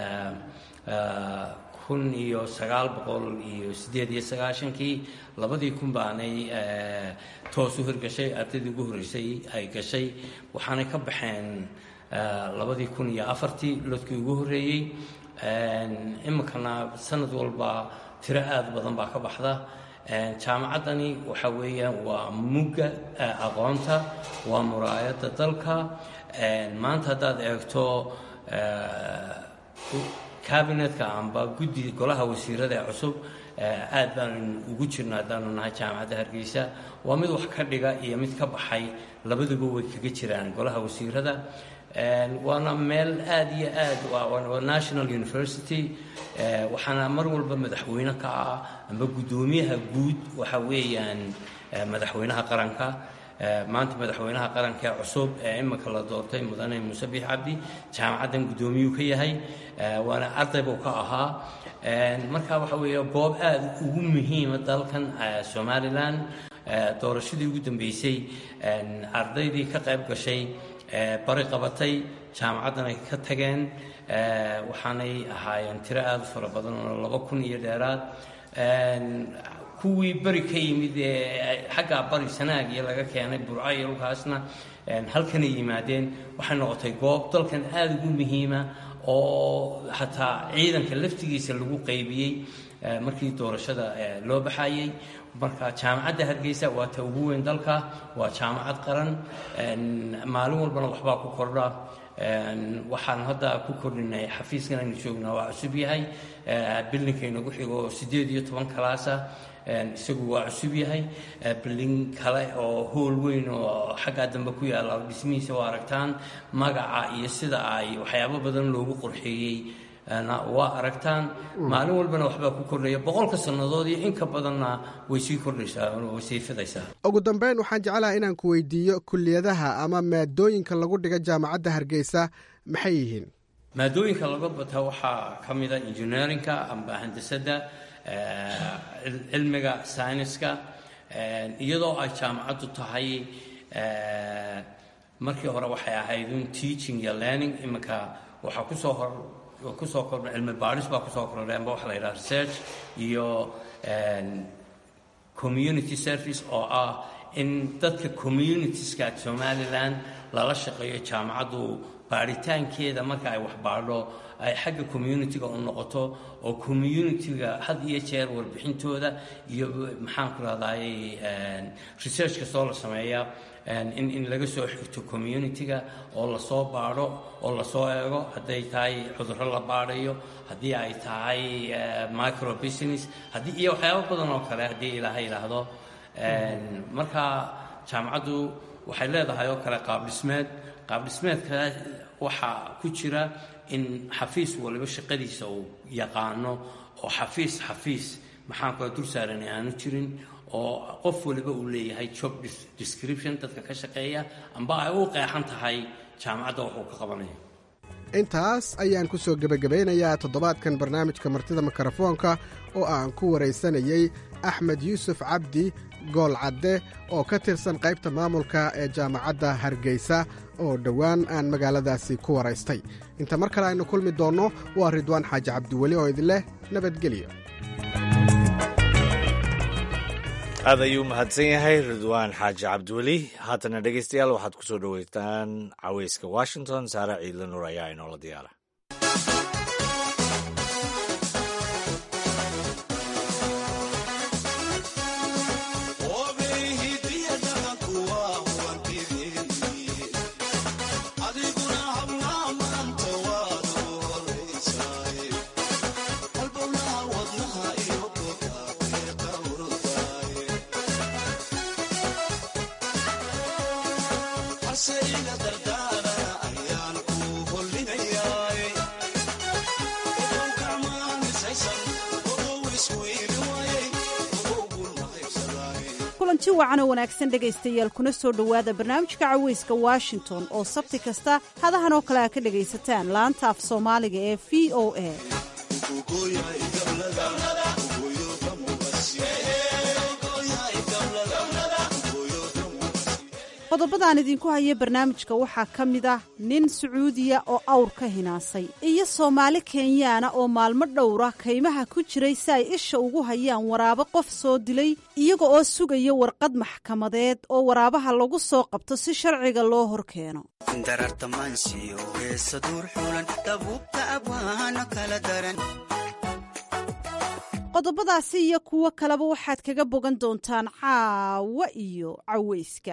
kun iyo sagaal boqol iyo siddeed iyo sagaashankii labadii kun baanay toos u hirgashay ardaydii ugu horreysay ay gashay waxaanay ka baxeen labadii kun iyo afartii lodkii ugu horreeyey iminkana sanad walba tiro aada badan baa ka baxda jaamacaddani waxa weeyaan waa mugga aqoonta waa muraayadda dalka maanta haddaad eegto kabinetka amba guddi golaha wasiirada ee cusub aad baanu ugu jirna haddaanu nahay jaamacadda hargeysa waa mid wax ka dhiga iyo mid ka baxay labaduba way kaga jiraan golaha wasiirada waana meel aada iyo aad waa national university waxaana mar walba madaxweyne ka ah amba guddoomiyaha guud waxa weeyaan madaxweynaha qaranka maanta madaxweynaha qaranka ee cusub ee iminka la doortay mudane muuse biix cabdi jaamacaddan guddoomiyuu ka yahay waana arday buu ka ahaa marka waxa weeye goob aada ugu muhiima dalkan somalilan doorashadii ugu dambeysay ardaydii ka qayb gashay bari qabatay jaamacaddan ay ka tageen waxaanay ahaayeen tiro aada u fara badan oo laba kun iyo dheeraad kuwii beri ka yimid ee xaggaa bari sanaag iyo laga keenay burco iyo dhulkaasna halkanay yimaadeen waxay noqotay goob dalkan aada ugu muhiima oo xataa ciidanka laftigiisa lagu qaybiyey markii doorashada loo baxayey marka jaamacadda hargeysa waa ta ugu weyn dalka waa jaamacad qaran maalin walbana waxbaa ku kordha waxaan hadda ku kordhinay xafiiskan aynu joognaa waa cusub yahay bildingkaynagu xigo siddeed iyo toban kalaasa isagu waa cusub yahay bilding kale oo hool weyn oo xaggaa dambe ku yaalla dhismihiisa waa aragtaan magaca iyo sida ay waxyaabo badan loogu qorxeeyey waa aragtaan maalin walbana waxbaa ku kordhaya boqolka sannadood iyo inka badanna way sii kordhaysaa way sii fidaysaa ugu dambeyn waxaan jeclaha inaan ku weydiiyo kuliyadaha ama maadooyinka lagu dhiga jaamacadda hargeysa maxay yihiin maadooyinka laga bata waxaa ka mida engineerinka amba handasadda cilmiga syniska iyadoo ay jaamacaddu tahay markii hore waxay ahayd un teaching iyo learning iminka waxaa kusoo hor kusoo kordha cilmi baadhis baa kusoo kordhay amba waxa la yidhaha research iyo community service oo ah in dadka communitieska somaliland lala shaqeeyo jaamacaddu baadhitaankeeda marka ay wax baadho ay xagga communitiga u noqoto oo communitiga had iyo jeer warbixintooda iyo maxaan ku rahdaay research kastoo la sameeya in in laga soo xigto communitiga oo lasoo baadho oo lasoo eego hadday tahay cudurro la baadhayo haddii ay tahay micro business haddii iyo waxyaabo badan oo kale haddii ilaaha yidhaahdo marka jaamacaddu waxay leedahay oo kale qaab dhismeed qaab dhismeedka waxaa ku jira in xafiis waliba shaqadiisa uu yaqaano oo xafiis xafiis maxaan kula dul saaran aanu jirin oo qof waliba uu leeyahay job description dadka ka shaqeeya amba ay u qeexan tahay jaamacadda waxuu ka qabanayo intaas ayaan ku soo gebagabeynayaa toddobaadkan barnaamijka martida mikrofoonka oo aan ku waraysanayey axmed yuusuf cabdi gool cadde oo ka tirsan qaybta maamulka ee jaamacadda hargeysa oo dhowaan aan magaaladaasi ku waraystay inta mar kale aynu kulmi doonno waa ridwaan xaaji cabdiweli oo idin leh nabadgelyo aad ayuu mahadsan yahay ridwaan xaaji cabdiweli haatana dhegeystayaal waxaad ku soo dhoweytaan caweyska washington saare ciidla nuur ayaa inoola diyaara kulanti wacan oo wanaagsan dhegaystayaal kuna soo dhowaada barnaamijka caweyska washington oo sabti kasta hadahan oo kale a ka dhegaysataan laanta af soomaaliga ee v o a qodobadaan idinku haya barnaamijka waxaa ka mid ah nin sacuudiya oo awr ka hinaasay iyo soomaali kenyaana oo maalmo dhowra kaymaha ku jiray si ay isha ugu hayaan waraabo qof soo dilay iyaga oo sugaya warqad maxkamadeed oo waraabaha lagu soo qabto si sharciga loo hor keeno qodobadaasi iyo kuwo kaleba waxaad kaga bogan doontaan caawa iyo caweyska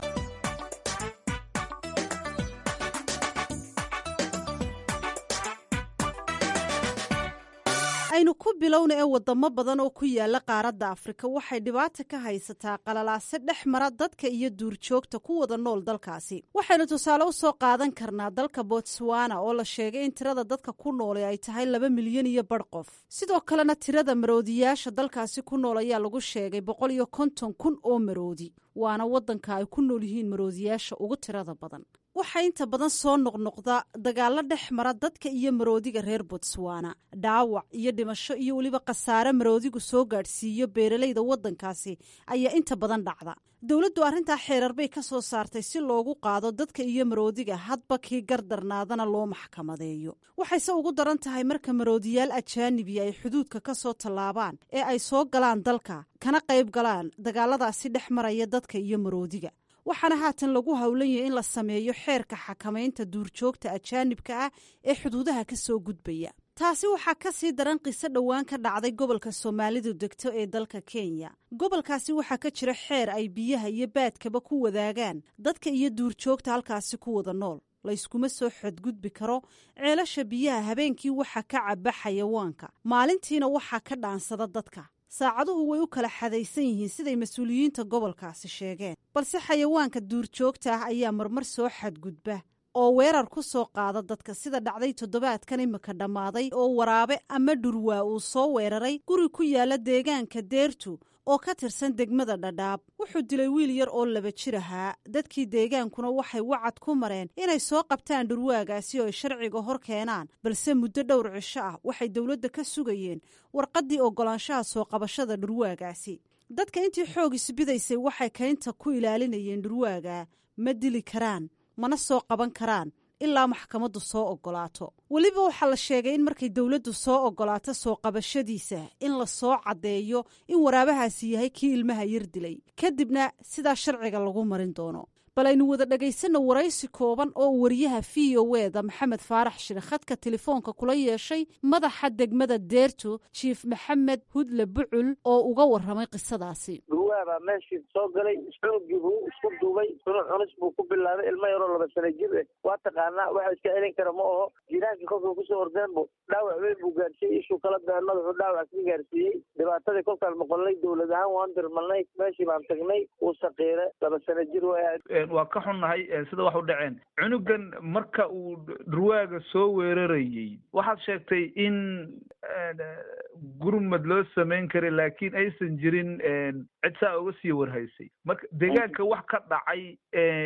aynu ku bilowna ee wadamo badan oo ku yaala qaaradda afrika waxay dhibaata ka haysataa qalalaase dhex mara dadka iyo duurjoogta ku wada nool dalkaasi waxaynu tusaale u soo qaadan karnaa dalka botswana oo la sheegay in tirada dadka ku noole ay tahay laba milyan iyo bar qof sidoo kalena tirada maroodiyaasha dalkaasi ku nool ayaa lagu sheegay boqol iyo konton kun oo maroodi waana waddanka ay ku nool yihiin maroodiyaasha ugu tirada badan waxaa inta badan soo noqnoqda dagaallo dhex mara dadka iyo maroodiga reer botswana dhaawac iyo dhimasho iyo weliba khasaare maroodigu soo gaadhsiiyo beeralayda waddankaasi ayaa inta badan dhacda dowladdu arrintaa xeerar bay ka soo saartay si loogu qaado dadka iyo maroodiga hadba kii gardarnaadana loo maxkamadeeyo waxayse ugu daran tahay marka maroodiyaal ajaanibi ay xuduudka ka soo tallaabaan ee ay soo galaan dalka kana qayb galaan dagaaladaasi dhex maraya dadka iyo maroodiga waxaana haatan lagu howlan yahay in la sameeyo xeerka xakamaynta duurjoogta ajaanibka ah ee xuduudaha ka soo gudbaya taasi waxaa ka sii daran qiso dhowaan ka dhacday gobolka soomaalidu degto ee dalka kenya gobolkaasi waxaa ka jira xeer ay biyaha iyo baadkaba ku wadaagaan dadka iyo duurjoogta halkaasi ku wada nool layskuma soo xadgudbi karo ceelasha biyaha habeenkii waxaa ka caba xayawaanka maalintiina waxaa ka dhaansada dadka saacaduhu way u kala xadaysan yihiin siday mas-uuliyiinta gobolkaasi sheegeen balse xayawaanka duurjoogta ah ayaa marmar soo xadgudba oo weerar ku soo qaada dadka sida dhacday toddobaadkan imika dhammaaday oo waraabe ama dhurwaa uu soo weeraray guri ku yaala deegaanka deertu oo ka tirsan degmada dhadhaab wuxuu dilay wiil yar oo laba jir ahaa dadkii deegaankuna waxay wacad ku mareen inay soo qabtaan dhurwaagaasi oo ay sharciga hor keenaan balse muddo dhowr cisho ah waxay dowladda ka sugayeen warqaddii oggolaanshaha soo qabashada dhurwaagaasi dadka intii xoog isbidaysay waxay kaynta ku ilaalinayeen dhurwaaga ma dili karaan mana soo qaban karaan ilaa maxkamaddu soo oggolaato weliba waxaa la sheegay in markay dowladdu soo oggolaato soo qabashadiisa in la soo caddeeyo in waraabahaasi yahay kii ilmaha yar dilay kadibna sidaa sharciga lagu marin doono bal aynu wada dhegaysanno waraysi kooban oo wariyaha v o eda maxamed faarax shire khadka telefoonka kula yeeshay madaxa degmada deerto jiif maxamed hudle bucul oo uga warramay qisadaasi dhurwaabaa meeshii soo galay xoogii buu isku duubay sunu cunis buu ku bilaabay ilmo yaroo laba sana jir eh waa taqaanaa waxa iska celin kara ma aho jiraankii kolkuu kusoo ordeen bu dhaawac weyn buu gaarsiiyey ishuu kala been madaxuu dhaawac ka gaarsiiyey dhibaatadii kolkaan maqolnay dowlad ahaan waan dirmalnay meeshii baan tagnay wuu saqiire laba sana jir way waa ka xunnahay sida wax u dhaceen cunugan marka uu dhurwaaga soo weerarayey waxaad sheegtay in gurmad loo samayn kara laakiin aysan jirin cid saa uga sii warhaysay marka deegaanka wax ka dhacay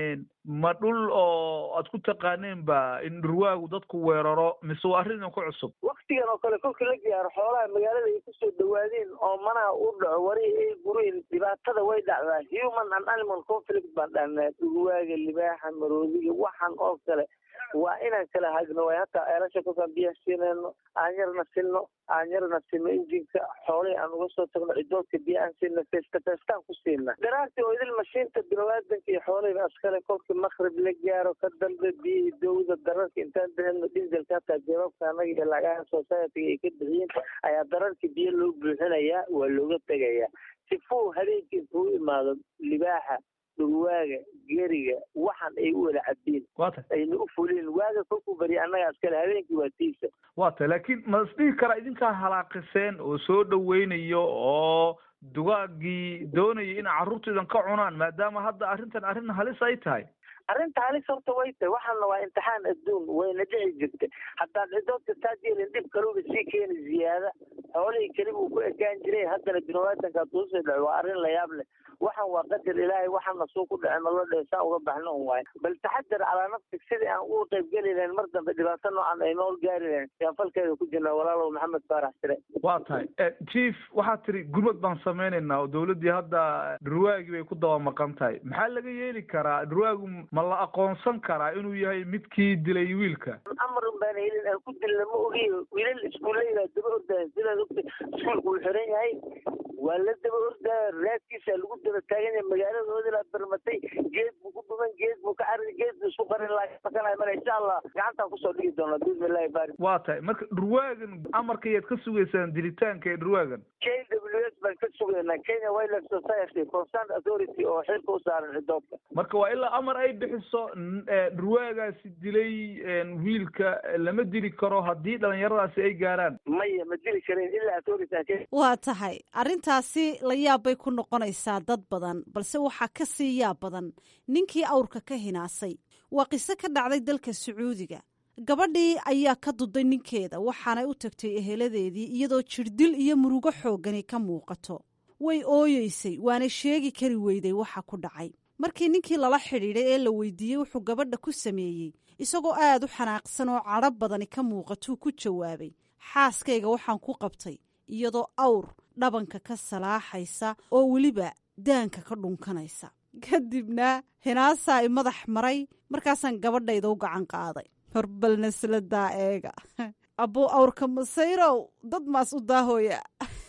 ma dhul oo aad ku taqaaneen ba in dhurwaagu dadku weeraro mise waa arrin ku cusub waktigan oo kale kolkii la gaaro xoolaha magaalada ay kusoo dhawaadeen oo manaha u dhaco wari ay gureen dhibaatada way dhacdaa human and animal conflict baan dhahnaa dhurwaaga libaaxa maroodiga waxan oo kale waa inaan kala hagno way hataa eelasha kolkaan biyaha siinayno aan yarna sinno aan yarna sinno injinka xoolihii aan uga soo tagno cidoodka biya aan siina feesta feestaan ku siina daraartii oo idil mashiinta biniaadanka iyo xoolihiiba askale kolkii makrib la gaaro ka dambe biyihii dowda dararka intaan bixino diselka hataa jawaabka anaga iyo lagaha society ay ka bixiyeen ayaa dararkii biyo loo buuxinayaa waa looga tegayaa sifuu habeenkii intuu u imaado libaaxa dhurwaaga geriga waxan ay u wada cabeen ayna u fulin waaga kolkuu bariya annaga askale habeenkii waa tiisa waa tahay laakiin ma isdhihi karaa idinkaa halaaqiseen oo soo dhaweynayo oo dugaagii doonaya inay carruurtaidan ka cunaan maadaama hadda arrintan arrin halis ay tahay arrinta halis horta way tahay waxaana waa imtixaan adduun wayna dhici jirta haddaad cidoodka taajeelin dhib kaluba sii keeni ziyaada xoolihii keliba uu ku ekaan jiray haddana biniaadanka tuusii dhaco waa arrin layaab leh waxan waa qadar ilaahay waxana suu ku dhace malo dhe saa uga baxno un waayo bal taxadar calaa nafsig sidii aan uga qayb geli lahayn mar dambe dhibaato noocan ay nool gaari lahayn yaan falkeeda ku jirnaa walaalow maxamed faarax sire waa tahay chief waxaad tiri gurmad baan samaynaynaa oo dowladdii hadda dhurwaagii bay ku daba maqan tahay maxaa laga yeeli karaa dhurwaagu ma la aqoonsan karaa inuu yahay midkii dilay wiilka amar un baan helin aan ku dilna ma ogiyo wiilal iskuulleyda daba ordayan sidaad ogta iskuulka uu xiran yahay waa la daba ordaya raadkiisa lagu daba taagan yahay magaaladooda la barmatay geed buu ku dhuman geed buu ka carin geed buu isku qarin laakana mara insha allah gacantaan kusoo dhigi doona bismillahi baari waa tahay marka dhurwaagan amarkayaad ka sugaysaan dilitaanka ee dhurwaagan k w s baan ka sugaynaa kenya wildlife society concerned authority oo xilka u saaran cidoodka marka waa ilaa amar ay bixiso dhurwaagaasi dilay wiilka lama dili karo haddii dhalinyaradaasi ay gaaraan maya ma dili karin ilaa authority waa tahay arrintaasi la yaab bay ku noqonaysaa dad badan balse waxaa ka sii yaab badan ninkii awrka ka hinaasay waa qiso ka dhacday dalka sacuudiga gabadhii ayaa ka duday ninkeeda waxaanay u tagtay eheladeedii iyadoo jirdil iyo murugo xooggani ka muuqato way ooyeysay waana sheegi kari weyday waxa ku dhacay markii ninkii lala xidhiidhay ee la weydiiyey wuxuu gabadha ku sameeyey isagoo aad u xanaaqsan oo cadho badani ka muuqatuu ku jawaabay xaaskayga waxaan ku qabtay iyadoo awr dhabanka ka salaaxaysa oo weliba daanka ka dhunkanaysa kadibna hinaasaa i madax maray markaasaan gabadhayda u gacan qaaday horbal nasladaa eega abbuu awrka masayrow dad maas u daahooya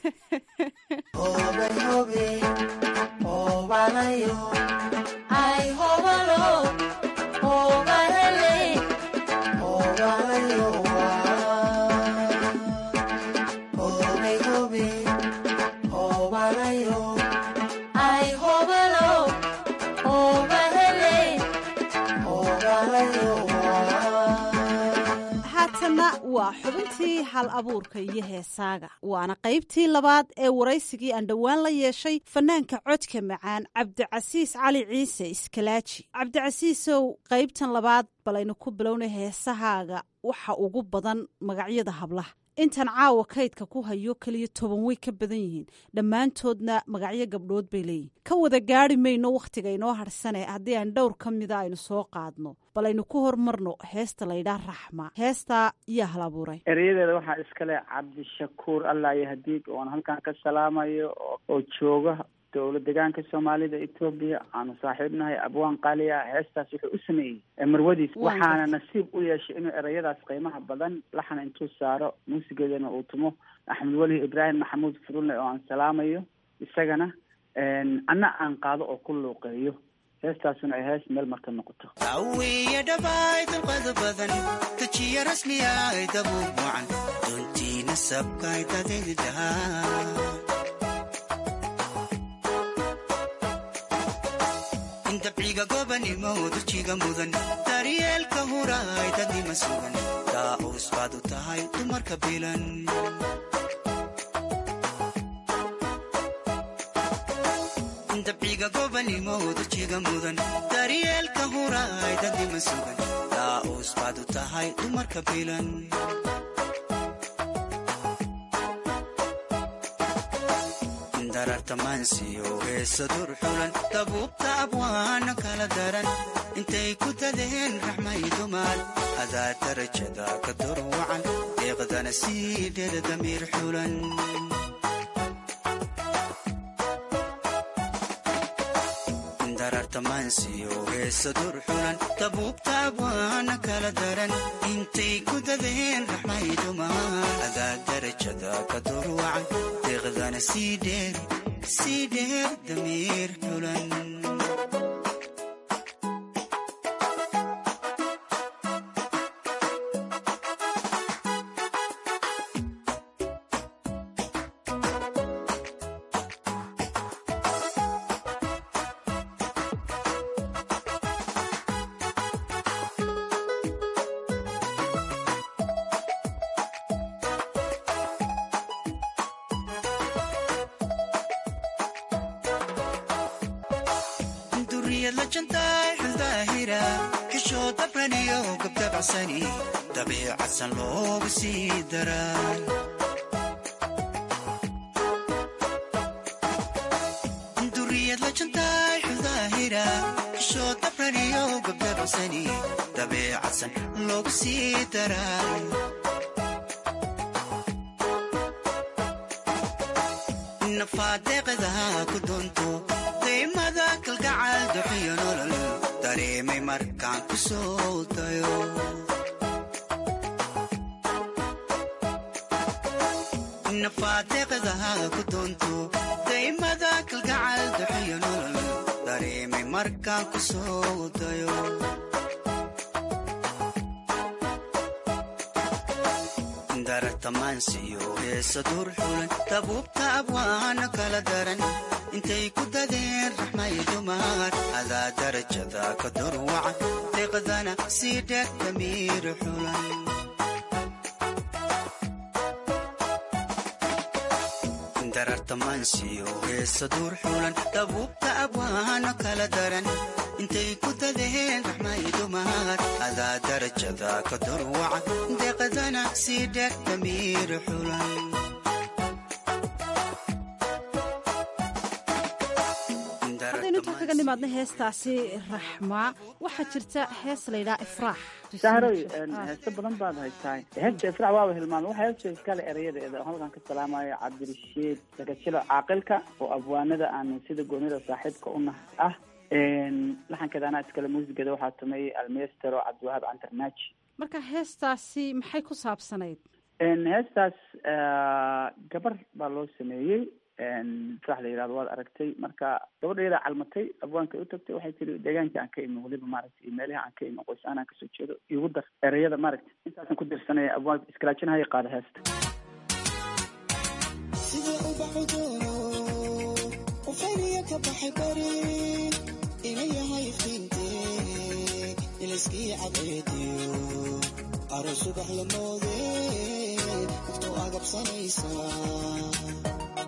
waa xubintii hal abuurka iyo heesaaga waana qaybtii labaad ee waraysigii aan dhowaan la yeeshay fanaanka codka macaan cabdicasiis cali ciise iskalaaji cabdicasiisow qaybtan labaad balaynu ku bilownay heesahaaga waxa ugu badan magacyada hablaha intan caawa kaydka ku hayo keliya toban way ka badan yihiin dhammaantoodna magacyo gabdhood bay leeyihin ka wada gaari mayno wakhtiga inoo harsane haddii aan dhowr ka mida aynu soo qaadno bal aynu ku hormarno heesta laydhaah raxma heestaa yaa hal abuuray erayadeeda waxaa iskale cabdishakuur allah iyo hadiig oon halkan ka salaamayo oo jooga dowla degaanka soomaalida etoobiya aanu saaxiibnahay abwaan qaali ah heestaas wuxuu u sameeyey marwadiis waxaana nasiib u yeeshay inuu erayadaas qiimaha badan laxna intuu saaro muusigeedana uu tumo axmed weli ibraahim maxamuud furule oo aan salaamayo isagana anna aan qaado oo ku luuqeeyo heestaasuna ay hees meel marka noqoto awiya dhabaay dalqada badan tajiya rasmiya ay dabuub wacan doontiina sabkay dadaydahaa dabciga gobanimo dujiga mudan daryeelka huraay dadnima sugan daa'uus baad u tahay dumarka bilan dabciga gobanimo dujiga mudan daryeelka huraay dadnima sugan daa'uus baad u tahay dumarka bilan darartamansiyo heesa dur xulan dabuubta abwaana kala daran intay ku dadeen raxmay dumar adaa darajada ka dur wacan deeqdana sii dheer damiir xulan darartamansiyo heesa dur xulan dabuubta abwaana kala daran intay ku dadeen raxmay dumar adaa darajada ka dur wacan deeqdana sii dheer sii dheer damiir xulan duriyad la jantaay xuldaahira xishoo dabraniyo gabdabacsani dabiicadsan loogu sii daraa duriyad la jantaay xuldaahira xishoo dabraniyo gabdabacsani dabiicadsan loogu sii daraa nafaadeeqadaha ku doonto daymada kalgacal duxiyo nolol dareemay markaan ku soo dayo nafaadeeqadaha ku doonto daymada kalgacal duxiyo nolol dareemay markaan ku soo dayo darartamansiyo heesa dur xulan dabuubta abwaana kala daran intay ku dadeen raxmay dumar adaa darajada ka dur wacan deeqdana sii dheer damiir xulan darartamansiyo heesa dur xulan dabuubta abwaana kala daran intay ku dadeen raxmay dumar adaa darajada ka dur wacan deeqdana sii dheer damiir xulan haddaynu intaa kaga nimaadna heestaasi raxmaa waxaa jirta hees laydhaa ifraax sahroy heesto badan baad haytaa heesta ifraax waaba hilmaamay waxa heesta iskale erayadeeda oo halkan ka salaamayo cabdirashiid sakajilo caaqilka oo abwaanada aanu sida goonida saaxiibka u nahay ah laxankeeda anaa iskale muusigeeda waxaa tumeeyey almestero cabdiwahaab cantarnaaji marka heestaasi maxay ku saabsanayd heestaas gabar baa loo sameeyey sax la yidhahdo waad aragtay marka gabadha yadaa calmatay abwaanka u tagtay waxay tiri deegaankii aan ka imi weliba maaragtay iyo meelihii aan ka imi qoys aan aan kasoo jeedo igu dar ereyada maaragtay intaasan ku dirsanaya abwaanka iskalaajinahaya qaada heesta sida ubaxudo ufayniya ka baxay bari ina yahay fiinte ilaskii cadeediyo aro subax la moode waqtu agabsanaysaa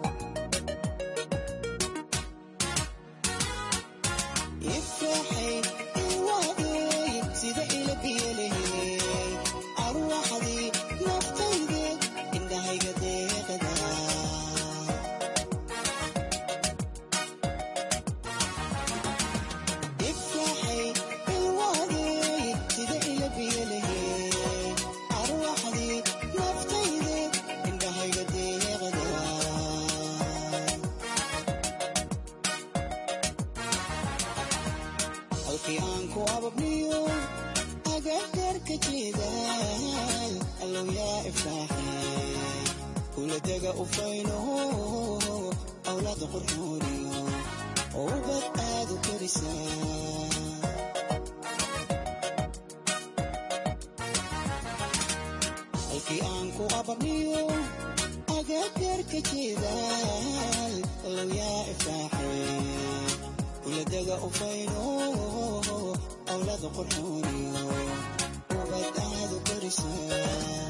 ifraxay iwaadey sida ila biyalehey arwaxdii naftayde indhahayga deeqada ifraxay iwaadey sida ila biyalehey arwaxdii naftayde indhahayga deeqada halkii aan ku ababniyo agagarka jeedaal allow yaa ifraaxay kula dega ufayno awlaada qurxooniyo ubad aad u karisaa halkii aan ku ababniyo agagarka jeedaal allow yaa ifraaxay kuladega ufayno awlaada qurxooniyo ubad aad u karisaa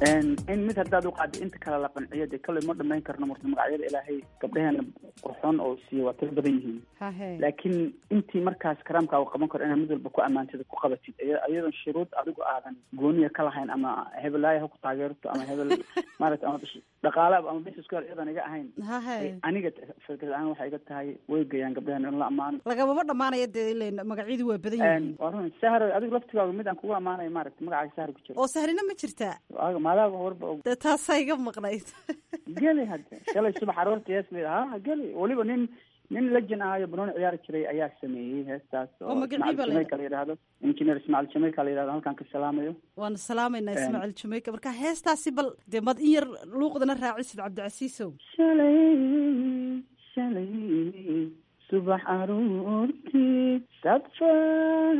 in mid haddaad u qaado inta kale la qanciyo dee kale ma dhamayn karno marta magacyada ilaahay gabdhaheena qurxoon oo siiya waa tiro badan yihiin laakiin intii markaas karaamka u qaban karo inaad mid walba ku ammaantida ku qabatid iyadoon shuruud adigu aadan gooniya ka lahayn ama hebelaaya ha ku taageerto ama hebel maarata ama dhaqaala ama business ku iyadan iga ahayn aniga fikrad ahaan waxay iga tahay way geeyaan gabdhaheena in la ammaano lagamama dhamaanaya dee ilen magacyadu waa badan yihiin waa run sahar adigu laftigaaga mid aan kugu ammaanayo maarata magacaaga sahar ku jiro oo sahrina ma jirtaa maadaaba warba og dee taasaa iga maqnayd geli hadde shalay subax aroortii hees la ha geli weliba nin nin legend ahayo banooni ciyaari jiray ayaa sameeyey heestaas oo ismaciil jameyka la yidhaahdo engineer ismaciil jameyka la yidhahdo halkaan ka salaamayo waana salaamaynaa ismaciil jameyka marka heestaasi bal dee mad in yar luuqdana raacisid cabdicasiisow shalay shalay subax aroortii safar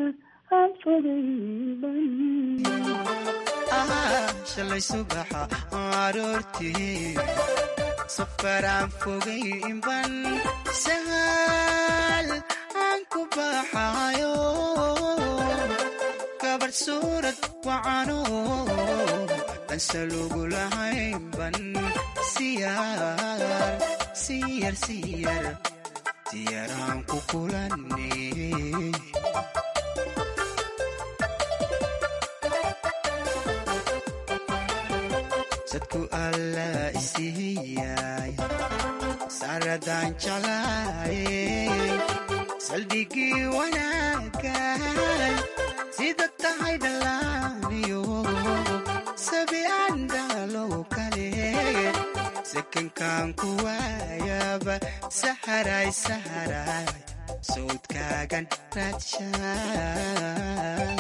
shalay subaxa aroortii safaraan fogayban sahal aan ku baxayo gabar suurad wacano ansalugu lahaynban siyar siyar siyar siyaraan ku kulanay sadku alla isiiyay saradaan jeclaayay saldhigii wanaagay sida tahay dhallaaniyo sabi aan dhalow kale sakankaan ku waayaba saharay saharay sawdkaagan raadshaan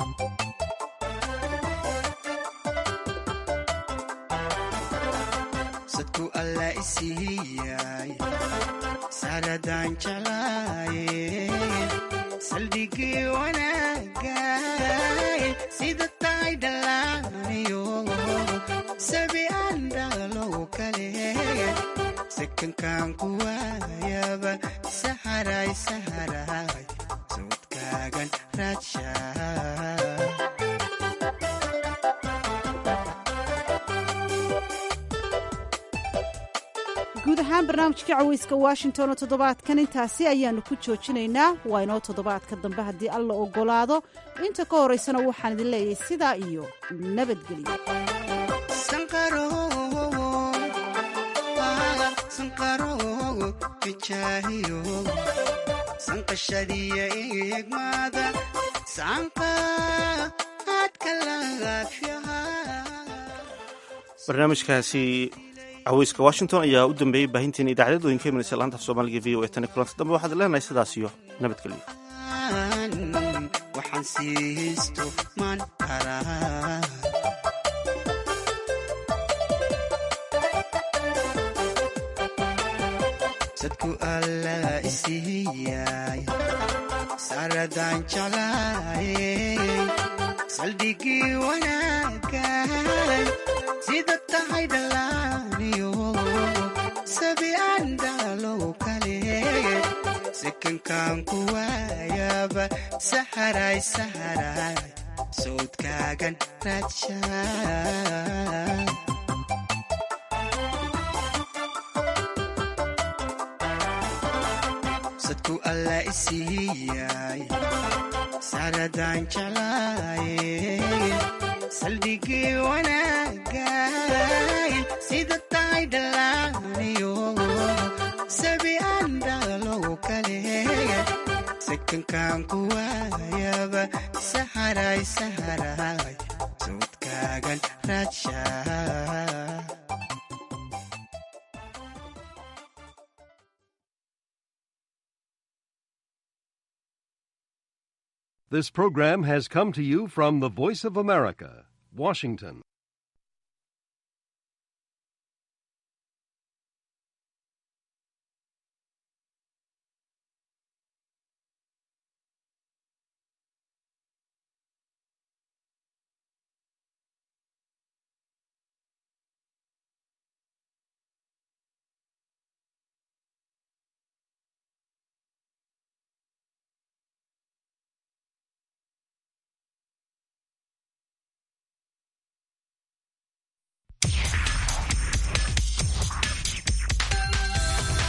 sadku alla isiiyay saradaan jeclaayay saldhigii wanaagay sida tahay dhallaaniyo sabi aan dhalow kale sakankaan ku waayaba saharay saharay sawdkaagan raadshaa guud ahaan barnaamijkii caweyska washington oo toddobaadkan intaasi ayaannu ku joojinaynaa waa inoo toddobaadka dambe haddii alla oggolaado inta ka horaysana waxaan idin leeyahay sidaa iyo nabadgelyo sanqashadiya eegmaada saanqa aadka lagaafyaha barnaamijkaasi caweyska washington ayaa u dambeeyey baahinteena idaacadooyinka imanaysa laanta af soomaaliga v o e tan kulanta dambe waxaad leenahay sidaas iyo nabadgelyo waxaan siisto maan karaa sadku alla isiiyay saradaan jeclaayay saldhigii wanaagay sida tahay dhallaaniyo sabi aan dhalow kale sakankaan ku waayaba saharay saharay sawdkaagan raadshaan sadku alla isiiyay saradaan jeclaayay saldhigii wanaagay sida tahay dhallaaniyo sabi aan dhalow kale sakankaan ku waayaba saharay saharay sawdkaagan raadshaa This program has come to you from the Voice of America, Washington.